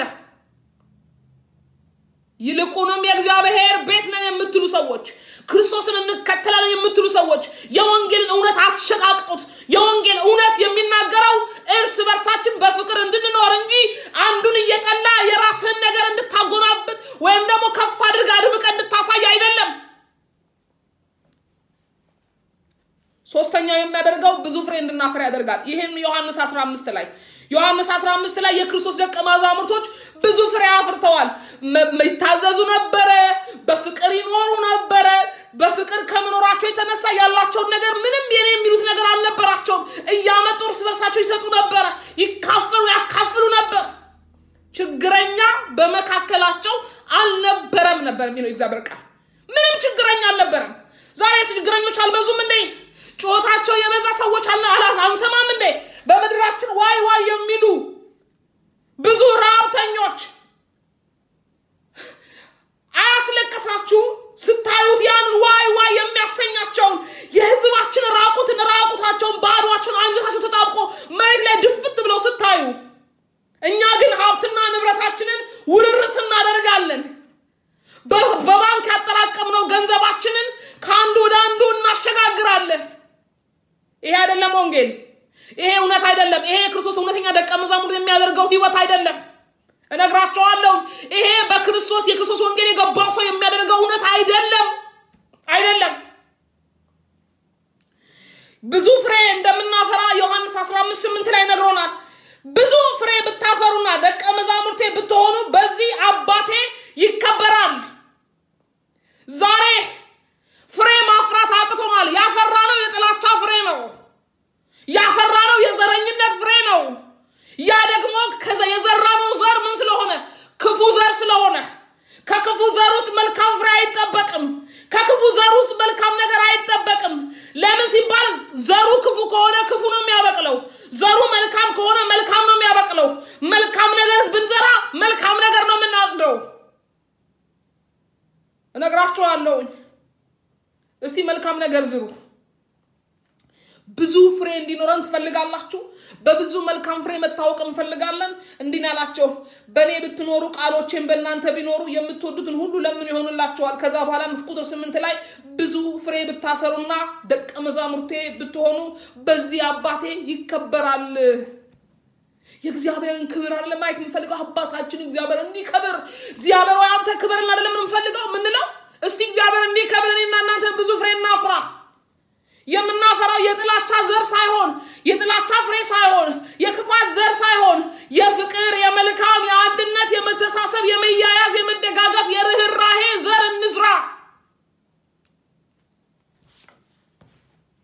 ይልቁንም የእግዚአብሔር ቤት ነን የምትሉ ሰዎች ክርስቶስን እንከተላለን የምትሉ ሰዎች የወንጌልን እውነት አትሸቃቅጡት። የወንጌል እውነት የሚናገረው እርስ በርሳችን በፍቅር እንድንኖር እንጂ አንዱን እየጠላ የራስህን ነገር እንድታጎናብን ወይም ደግሞ ከፍ አድርጋ አድምቀ እንድታሳይ አይደለም። ሶስተኛው የሚያደርገው ብዙ ፍሬ እንድናፈራ ያደርጋል። ይህም ዮሐንስ 15 ላይ ዮሐንስ 15 ላይ የክርስቶስ ደቀ መዛሙርቶች ብዙ ፍሬ አፍርተዋል። ይታዘዙ ነበረ፣ በፍቅር ይኖሩ ነበረ። በፍቅር ከመኖራቸው የተነሳ ያላቸውን ነገር ምንም የኔ የሚሉት ነገር አልነበራቸውም። እያመጡ እርስ በርሳቸው ይሰጡ ነበረ፣ ይካፈሉ ያካፍሉ ነበር። ችግረኛ በመካከላቸው አልነበረም ነበር የሚለው እግዚአብሔር ቃል። ምንም ችግረኛ አልነበረም። ዛሬ ችግረኞች አልበዙም እንዴ? ጩኸታቸው የበዛ ሰዎች አንሰማም እንዴ? በምድራችን ዋይ ዋይ የሚሉ ብዙ ረሃብተኞች አያስለቅሳችሁም? ስታዩት ያንን ዋይ ዋይ የሚያሰኛቸውን የህዝባችን ራቁትን ራቁታቸውን ባዷቸውን አንጀታቸው ተጣብቆ መሬት ላይ ድፍት ብለው ስታዩ፣ እኛ ግን ሀብትና ንብረታችንን ውርርስ እናደርጋለን። በባንክ ያጠራቀምነው ገንዘባችንን ከአንዱ ወደ አንዱ እናሸጋግራለን። ይሄ አይደለም ወንጌል። ይሄ እውነት አይደለም። ይሄ የክርስቶስ እውነተኛ ደቀ መዛሙርት የሚያደርገው ህይወት አይደለም። እነግራቸዋለሁ። ይሄ በክርስቶስ የክርስቶስ ወንጌል የገባው ሰው የሚያደርገው እውነት አይደለም፣ አይደለም። ብዙ ፍሬ እንደምናፈራ ዮሐንስ 15 8 ላይ ነግሮናል። ብዙ ፍሬ ብታፈሩና ደቀ መዛሙርቴ ብትሆኑ በዚህ አባቴ ይከበራል። ዛሬ ፍሬ ማፍራት አቅቶናል። ያፈራ ነው የጥላቻ ፍሬ ነው። ያፈራ ነው የዘረኝነት ፍሬ ነው። ያ ደግሞ የዘራነው ዘር ምን ስለሆነ ክፉ ዘር ስለሆነ ከክፉ ዘር ውስጥ መልካም ፍሬ አይጠበቅም። ከክፉ ዘር ውስጥ መልካም ነገር አይጠበቅም። ለምን ሲባል ዘሩ ክፉ ከሆነ ክፉ ነው የሚያበቅለው። ዘሩ መልካም ከሆነ መልካም ነው የሚያበቅለው። መልካም ነገር ብንዘራ መልካም ነገር ነው የምናጭደው። እነግራችኋለሁ። እስቲ መልካም ነገር ዝሩ። ብዙ ፍሬ እንዲኖረን ትፈልጋላችሁ? በብዙ መልካም ፍሬ መታወቅ እንፈልጋለን። እንዲህ ያላቸው በእኔ ብትኖሩ ቃሎቼን በእናንተ ቢኖሩ የምትወዱትን ሁሉ ለምን ይሆንላችኋል። ከዛ በኋላ ቁጥር ስምንት ላይ ብዙ ፍሬ ብታፈሩና ደቀ መዛሙርቴ ብትሆኑ በዚህ አባቴ ይከበራል። የእግዚአብሔርን ክብር አለ ማየት የምንፈልገው አባታችን እግዚአብሔር እንዲከብር እግዚአብሔር ወይ አንተ ክብርን አይደለም የምንፈልገው ምንለው እስቲ እግዚአብሔር እንዲከብር እኔና እናንተ ብዙ ፍሬ እናፍራ የምናፈራው የጥላቻ ዘር ሳይሆን የጥላቻ ፍሬ ሳይሆን የክፋት ዘር ሳይሆን የፍቅር የመልካም የአንድነት የመተሳሰብ የመያያዝ የመደጋገፍ የርኅራሄ ዘር እንዝራ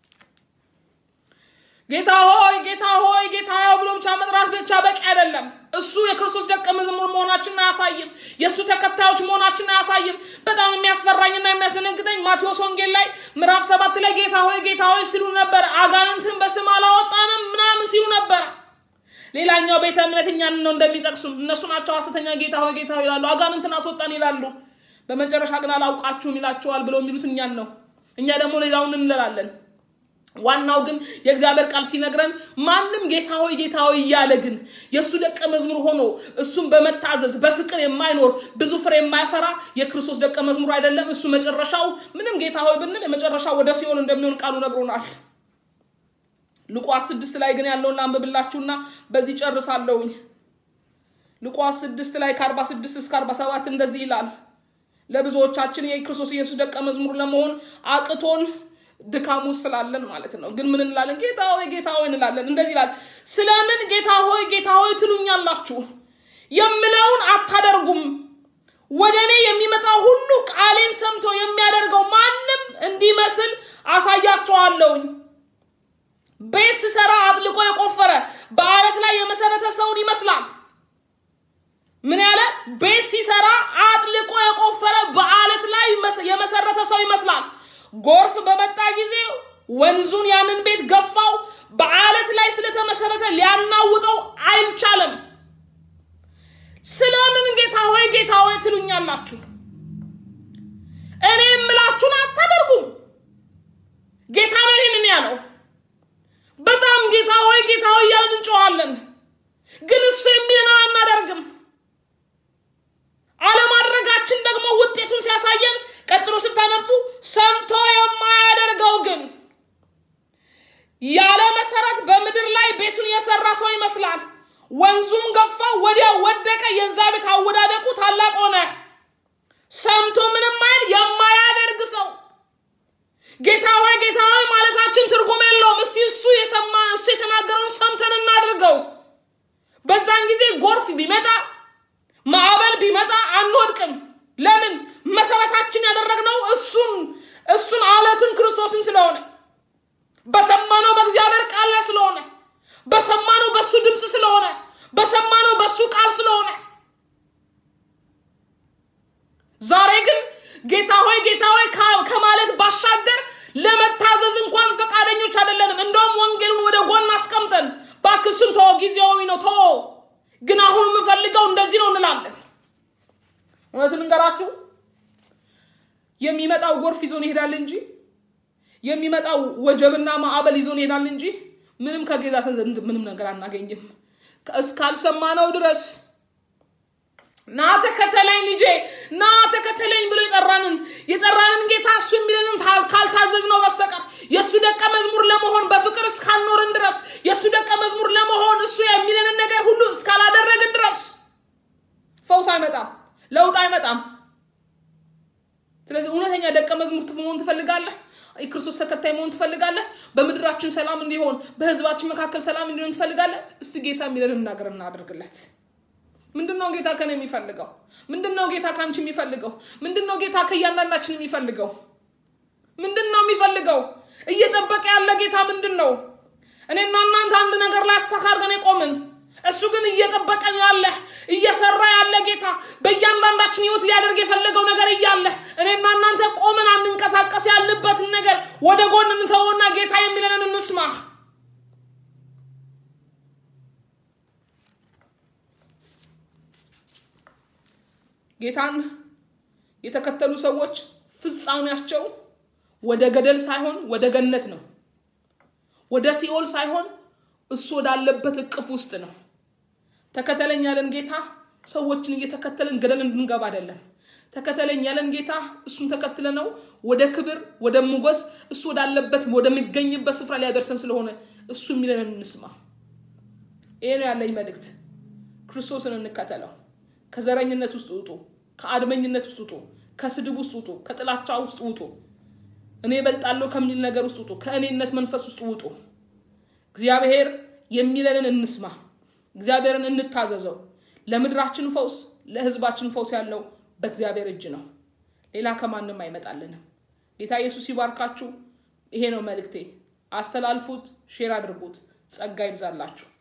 ጌታ ሆይ ጌታ ሆይ ጌታ ሆይ ብሎ ብቻ መጥራት ብቻ በቂ አይደለም። እሱ የክርስቶስ ደቀ መዝሙር መሆናችንን አያሳይም። የእሱ ተከታዮች መሆናችንን አያሳይም። በጣም የሚያስፈራኝና የሚያስደነግጠኝ ማቴዎስ ወንጌል ላይ ምዕራፍ ሰባት ላይ ጌታ ሆይ ጌታ ሆይ ሲሉ ነበር። አጋንንትን በስም አላወጣንም ምናምን ሲሉ ነበር። ሌላኛው ቤተ እምነት እኛን ነው እንደሚጠቅሱ እነሱ ናቸው ሐሰተኛ ጌታ ሆይ ጌታ ሆይ ይላሉ። አጋንንትን አስወጣን ይላሉ። በመጨረሻ ግን አላውቃችሁም ይላቸዋል ብለው የሚሉት እኛን ነው። እኛ ደግሞ ሌላውን እንላለን። ዋናው ግን የእግዚአብሔር ቃል ሲነግረን ማንም ጌታ ሆይ ጌታ ሆይ እያለ ግን የእሱ ደቀ መዝሙር ሆኖ እሱን በመታዘዝ በፍቅር የማይኖር ብዙ ፍሬ የማይፈራ የክርስቶስ ደቀ መዝሙር አይደለም። እሱ መጨረሻው ምንም ጌታ ሆይ ብንል የመጨረሻው ወደ ሲኦል እንደሚሆን ቃሉ ነግሮናል። ሉቃስ ስድስት ላይ ግን ያለውን አንብብላችሁና በዚህ ጨርሳለሁኝ። ሉቃስ ስድስት ላይ ከአርባ ስድስት እስከ አርባ ሰባት እንደዚህ ይላል። ለብዙዎቻችን የክርስቶስ ኢየሱስ ደቀ መዝሙር ለመሆን አቅቶን ድካሙ ስላለን ማለት ነው። ግን ምን እንላለን? ጌታ ሆይ ጌታ ሆይ እንላለን። እንደዚህ ይላል፣ ስለምን ጌታ ሆይ ጌታ ሆይ ትሉኛላችሁ? የምለውን አታደርጉም። ወደ እኔ የሚመጣ ሁሉ ቃሌን ሰምቶ የሚያደርገው ማንም እንዲመስል አሳያቸዋለሁኝ። ቤት ስሰራ አጥልቆ የቆፈረ በአለት ላይ የመሰረተ ሰውን ይመስላል። ምን ያለ ቤት ሲሰራ አጥልቆ የቆፈረ በአለት ላይ የመሰረተ ሰው ይመስላል። ጎርፍ በመጣ ጊዜ ወንዙን ያንን ቤት ገፋው። በአለት ላይ ስለተመሰረተ ሊያናውጠው አይቻልም። ስለምን ጌታ ሆይ ጌታ ሆይ ትሉኛላችሁ? እኔ የምላችሁን አታደርጉም። ጌታ ነው ይህንን ያለው። በጣም ጌታ ሆይ ጌታ ሆይ እያልን እንጮዋለን፣ ግን እሱ የሚለንን አናደርግም። አለማድረጋችን ደግሞ ውጤቱን ሲያሳየን ቀጥሎ ስታነቡ ሰምቶ የማያደርገው ግን ያለ መሰረት በምድር ላይ ቤቱን የሰራ ሰው ይመስላል። ወንዙም ገፋ፣ ወዲያው ወደቀ። የዛ ቤት አወዳደቁ ታላቅ ሆነ። ሰምቶ ምንም አይል የማያደርግ ሰው ጌታ ሆይ ጌታ ሆይ ማለታችን ትርጉም የለውም። እስቲ እሱ የሰማ እሱ የተናገረውን ሰምተን እናድርገው። በዛን ጊዜ ጎርፍ ቢመጣ ማዕበል ቢመጣ አንወድቅም። ለምን? መሰረታችን ያደረግነው እሱን እሱን አለቱን ክርስቶስን ስለሆነ በሰማነው በእግዚአብሔር ቃል ላይ ስለሆነ በሰማነው በእሱ ድምፅ ስለሆነ በሰማነው በእሱ ቃል ስለሆነ ዛሬ ግን ጌታ ሆይ ጌታ ሆይ ከማለት ባሻገር ለመታዘዝ እንኳን ፈቃደኞች አይደለንም። እንደውም ወንጌሉን ወደ ጎን አስቀምጠን ባክሱን ተወው፣ ጊዜያዊ ነው ተወው፣ ግን አሁን የምፈልገው እንደዚህ ነው እንላለን። እውነቱን ልንገራችሁ የሚመጣው ጎርፍ ይዞን ይሄዳል እንጂ የሚመጣው ወጀብና ማዕበል ይዞን ይሄዳል እንጂ ምንም ከጌታ ዘንድ ምንም ነገር አናገኝም እስካልሰማነው ድረስ ና ተከተለኝ ልጄ ና ተከተለኝ ብሎ የጠራንን የጠራንን ጌታ እሱ የሚለንን ካልታዘዝ ነው በስተቀር የእሱ ደቀ መዝሙር ለመሆን በፍቅር እስካልኖርን ድረስ የእሱ ደቀ መዝሙር ለመሆን እሱ የሚለንን ነገር ሁሉ እስካላደረግን ድረስ ፈውስ አይመጣም፣ ለውጥ አይመጣም። ስለዚህ እውነተኛ ደቀ መዝሙር መሆን ትፈልጋለህ? የክርስቶስ ተከታይ መሆን ትፈልጋለህ? በምድራችን ሰላም እንዲሆን፣ በህዝባችን መካከል ሰላም እንዲሆን ትፈልጋለህ? እስቲ ጌታ የሚለንን ነገር እናደርግለት። ምንድን ነው ጌታ ከኔ የሚፈልገው? ምንድን ነው ጌታ ከአንቺ የሚፈልገው? ምንድን ነው ጌታ ከእያንዳንዳችን የሚፈልገው? ምንድን ነው የሚፈልገው? እየጠበቀ ያለ ጌታ ምንድን ነው? እኔና እናንተ አንድ ነገር ላይ አስተካርገን የቆምን እሱ ግን እየጠበቀን ያለ እየሰራ ያለ ጌታ በእያንዳንዳችን ህይወት ሊያደርግ የፈለገው ነገር እያለ እኔና እናንተ ቆምን አንንቀሳቀስ ያለበትን ነገር ወደ ጎን እንተውና ጌታ የሚለንን እንስማ። ጌታን የተከተሉ ሰዎች ፍጻሜያቸው ወደ ገደል ሳይሆን ወደ ገነት ነው። ወደ ሲኦል ሳይሆን እሱ ወዳለበት እቅፍ ውስጥ ነው። ተከተለኝ ያለን ጌታ ሰዎችን እየተከተልን ገደል እንድንገባ አይደለም። ተከተለኝ ያለን ጌታ እሱን ተከትለ ነው ወደ ክብር ወደ ሞገስ እሱ ወዳለበት ወደሚገኝበት ስፍራ ሊያደርሰን ስለሆነ እሱ የሚለንን እንስማ። ይሄ ነው ያለኝ መልእክት። ክርስቶስን እንከተለው። ከዘረኝነት ውስጥ ውጡ፣ ከአድመኝነት ውስጥ ውጡ፣ ከስድብ ውስጥ ውጡ፣ ከጥላቻ ውስጥ ውጡ፣ እኔ እበልጣለሁ ከሚል ነገር ውስጥ ውጡ፣ ከእኔነት መንፈስ ውስጥ ውጡ። እግዚአብሔር የሚለንን እንስማ። እግዚአብሔርን እንታዘዘው። ለምድራችን ፈውስ፣ ለህዝባችን ፈውስ ያለው በእግዚአብሔር እጅ ነው። ሌላ ከማንም አይመጣልንም። ጌታ ኢየሱስ ይባርካችሁ። ይሄ ነው መልእክቴ። አስተላልፉት፣ ሼር አድርጉት። ጸጋ ይብዛላችሁ።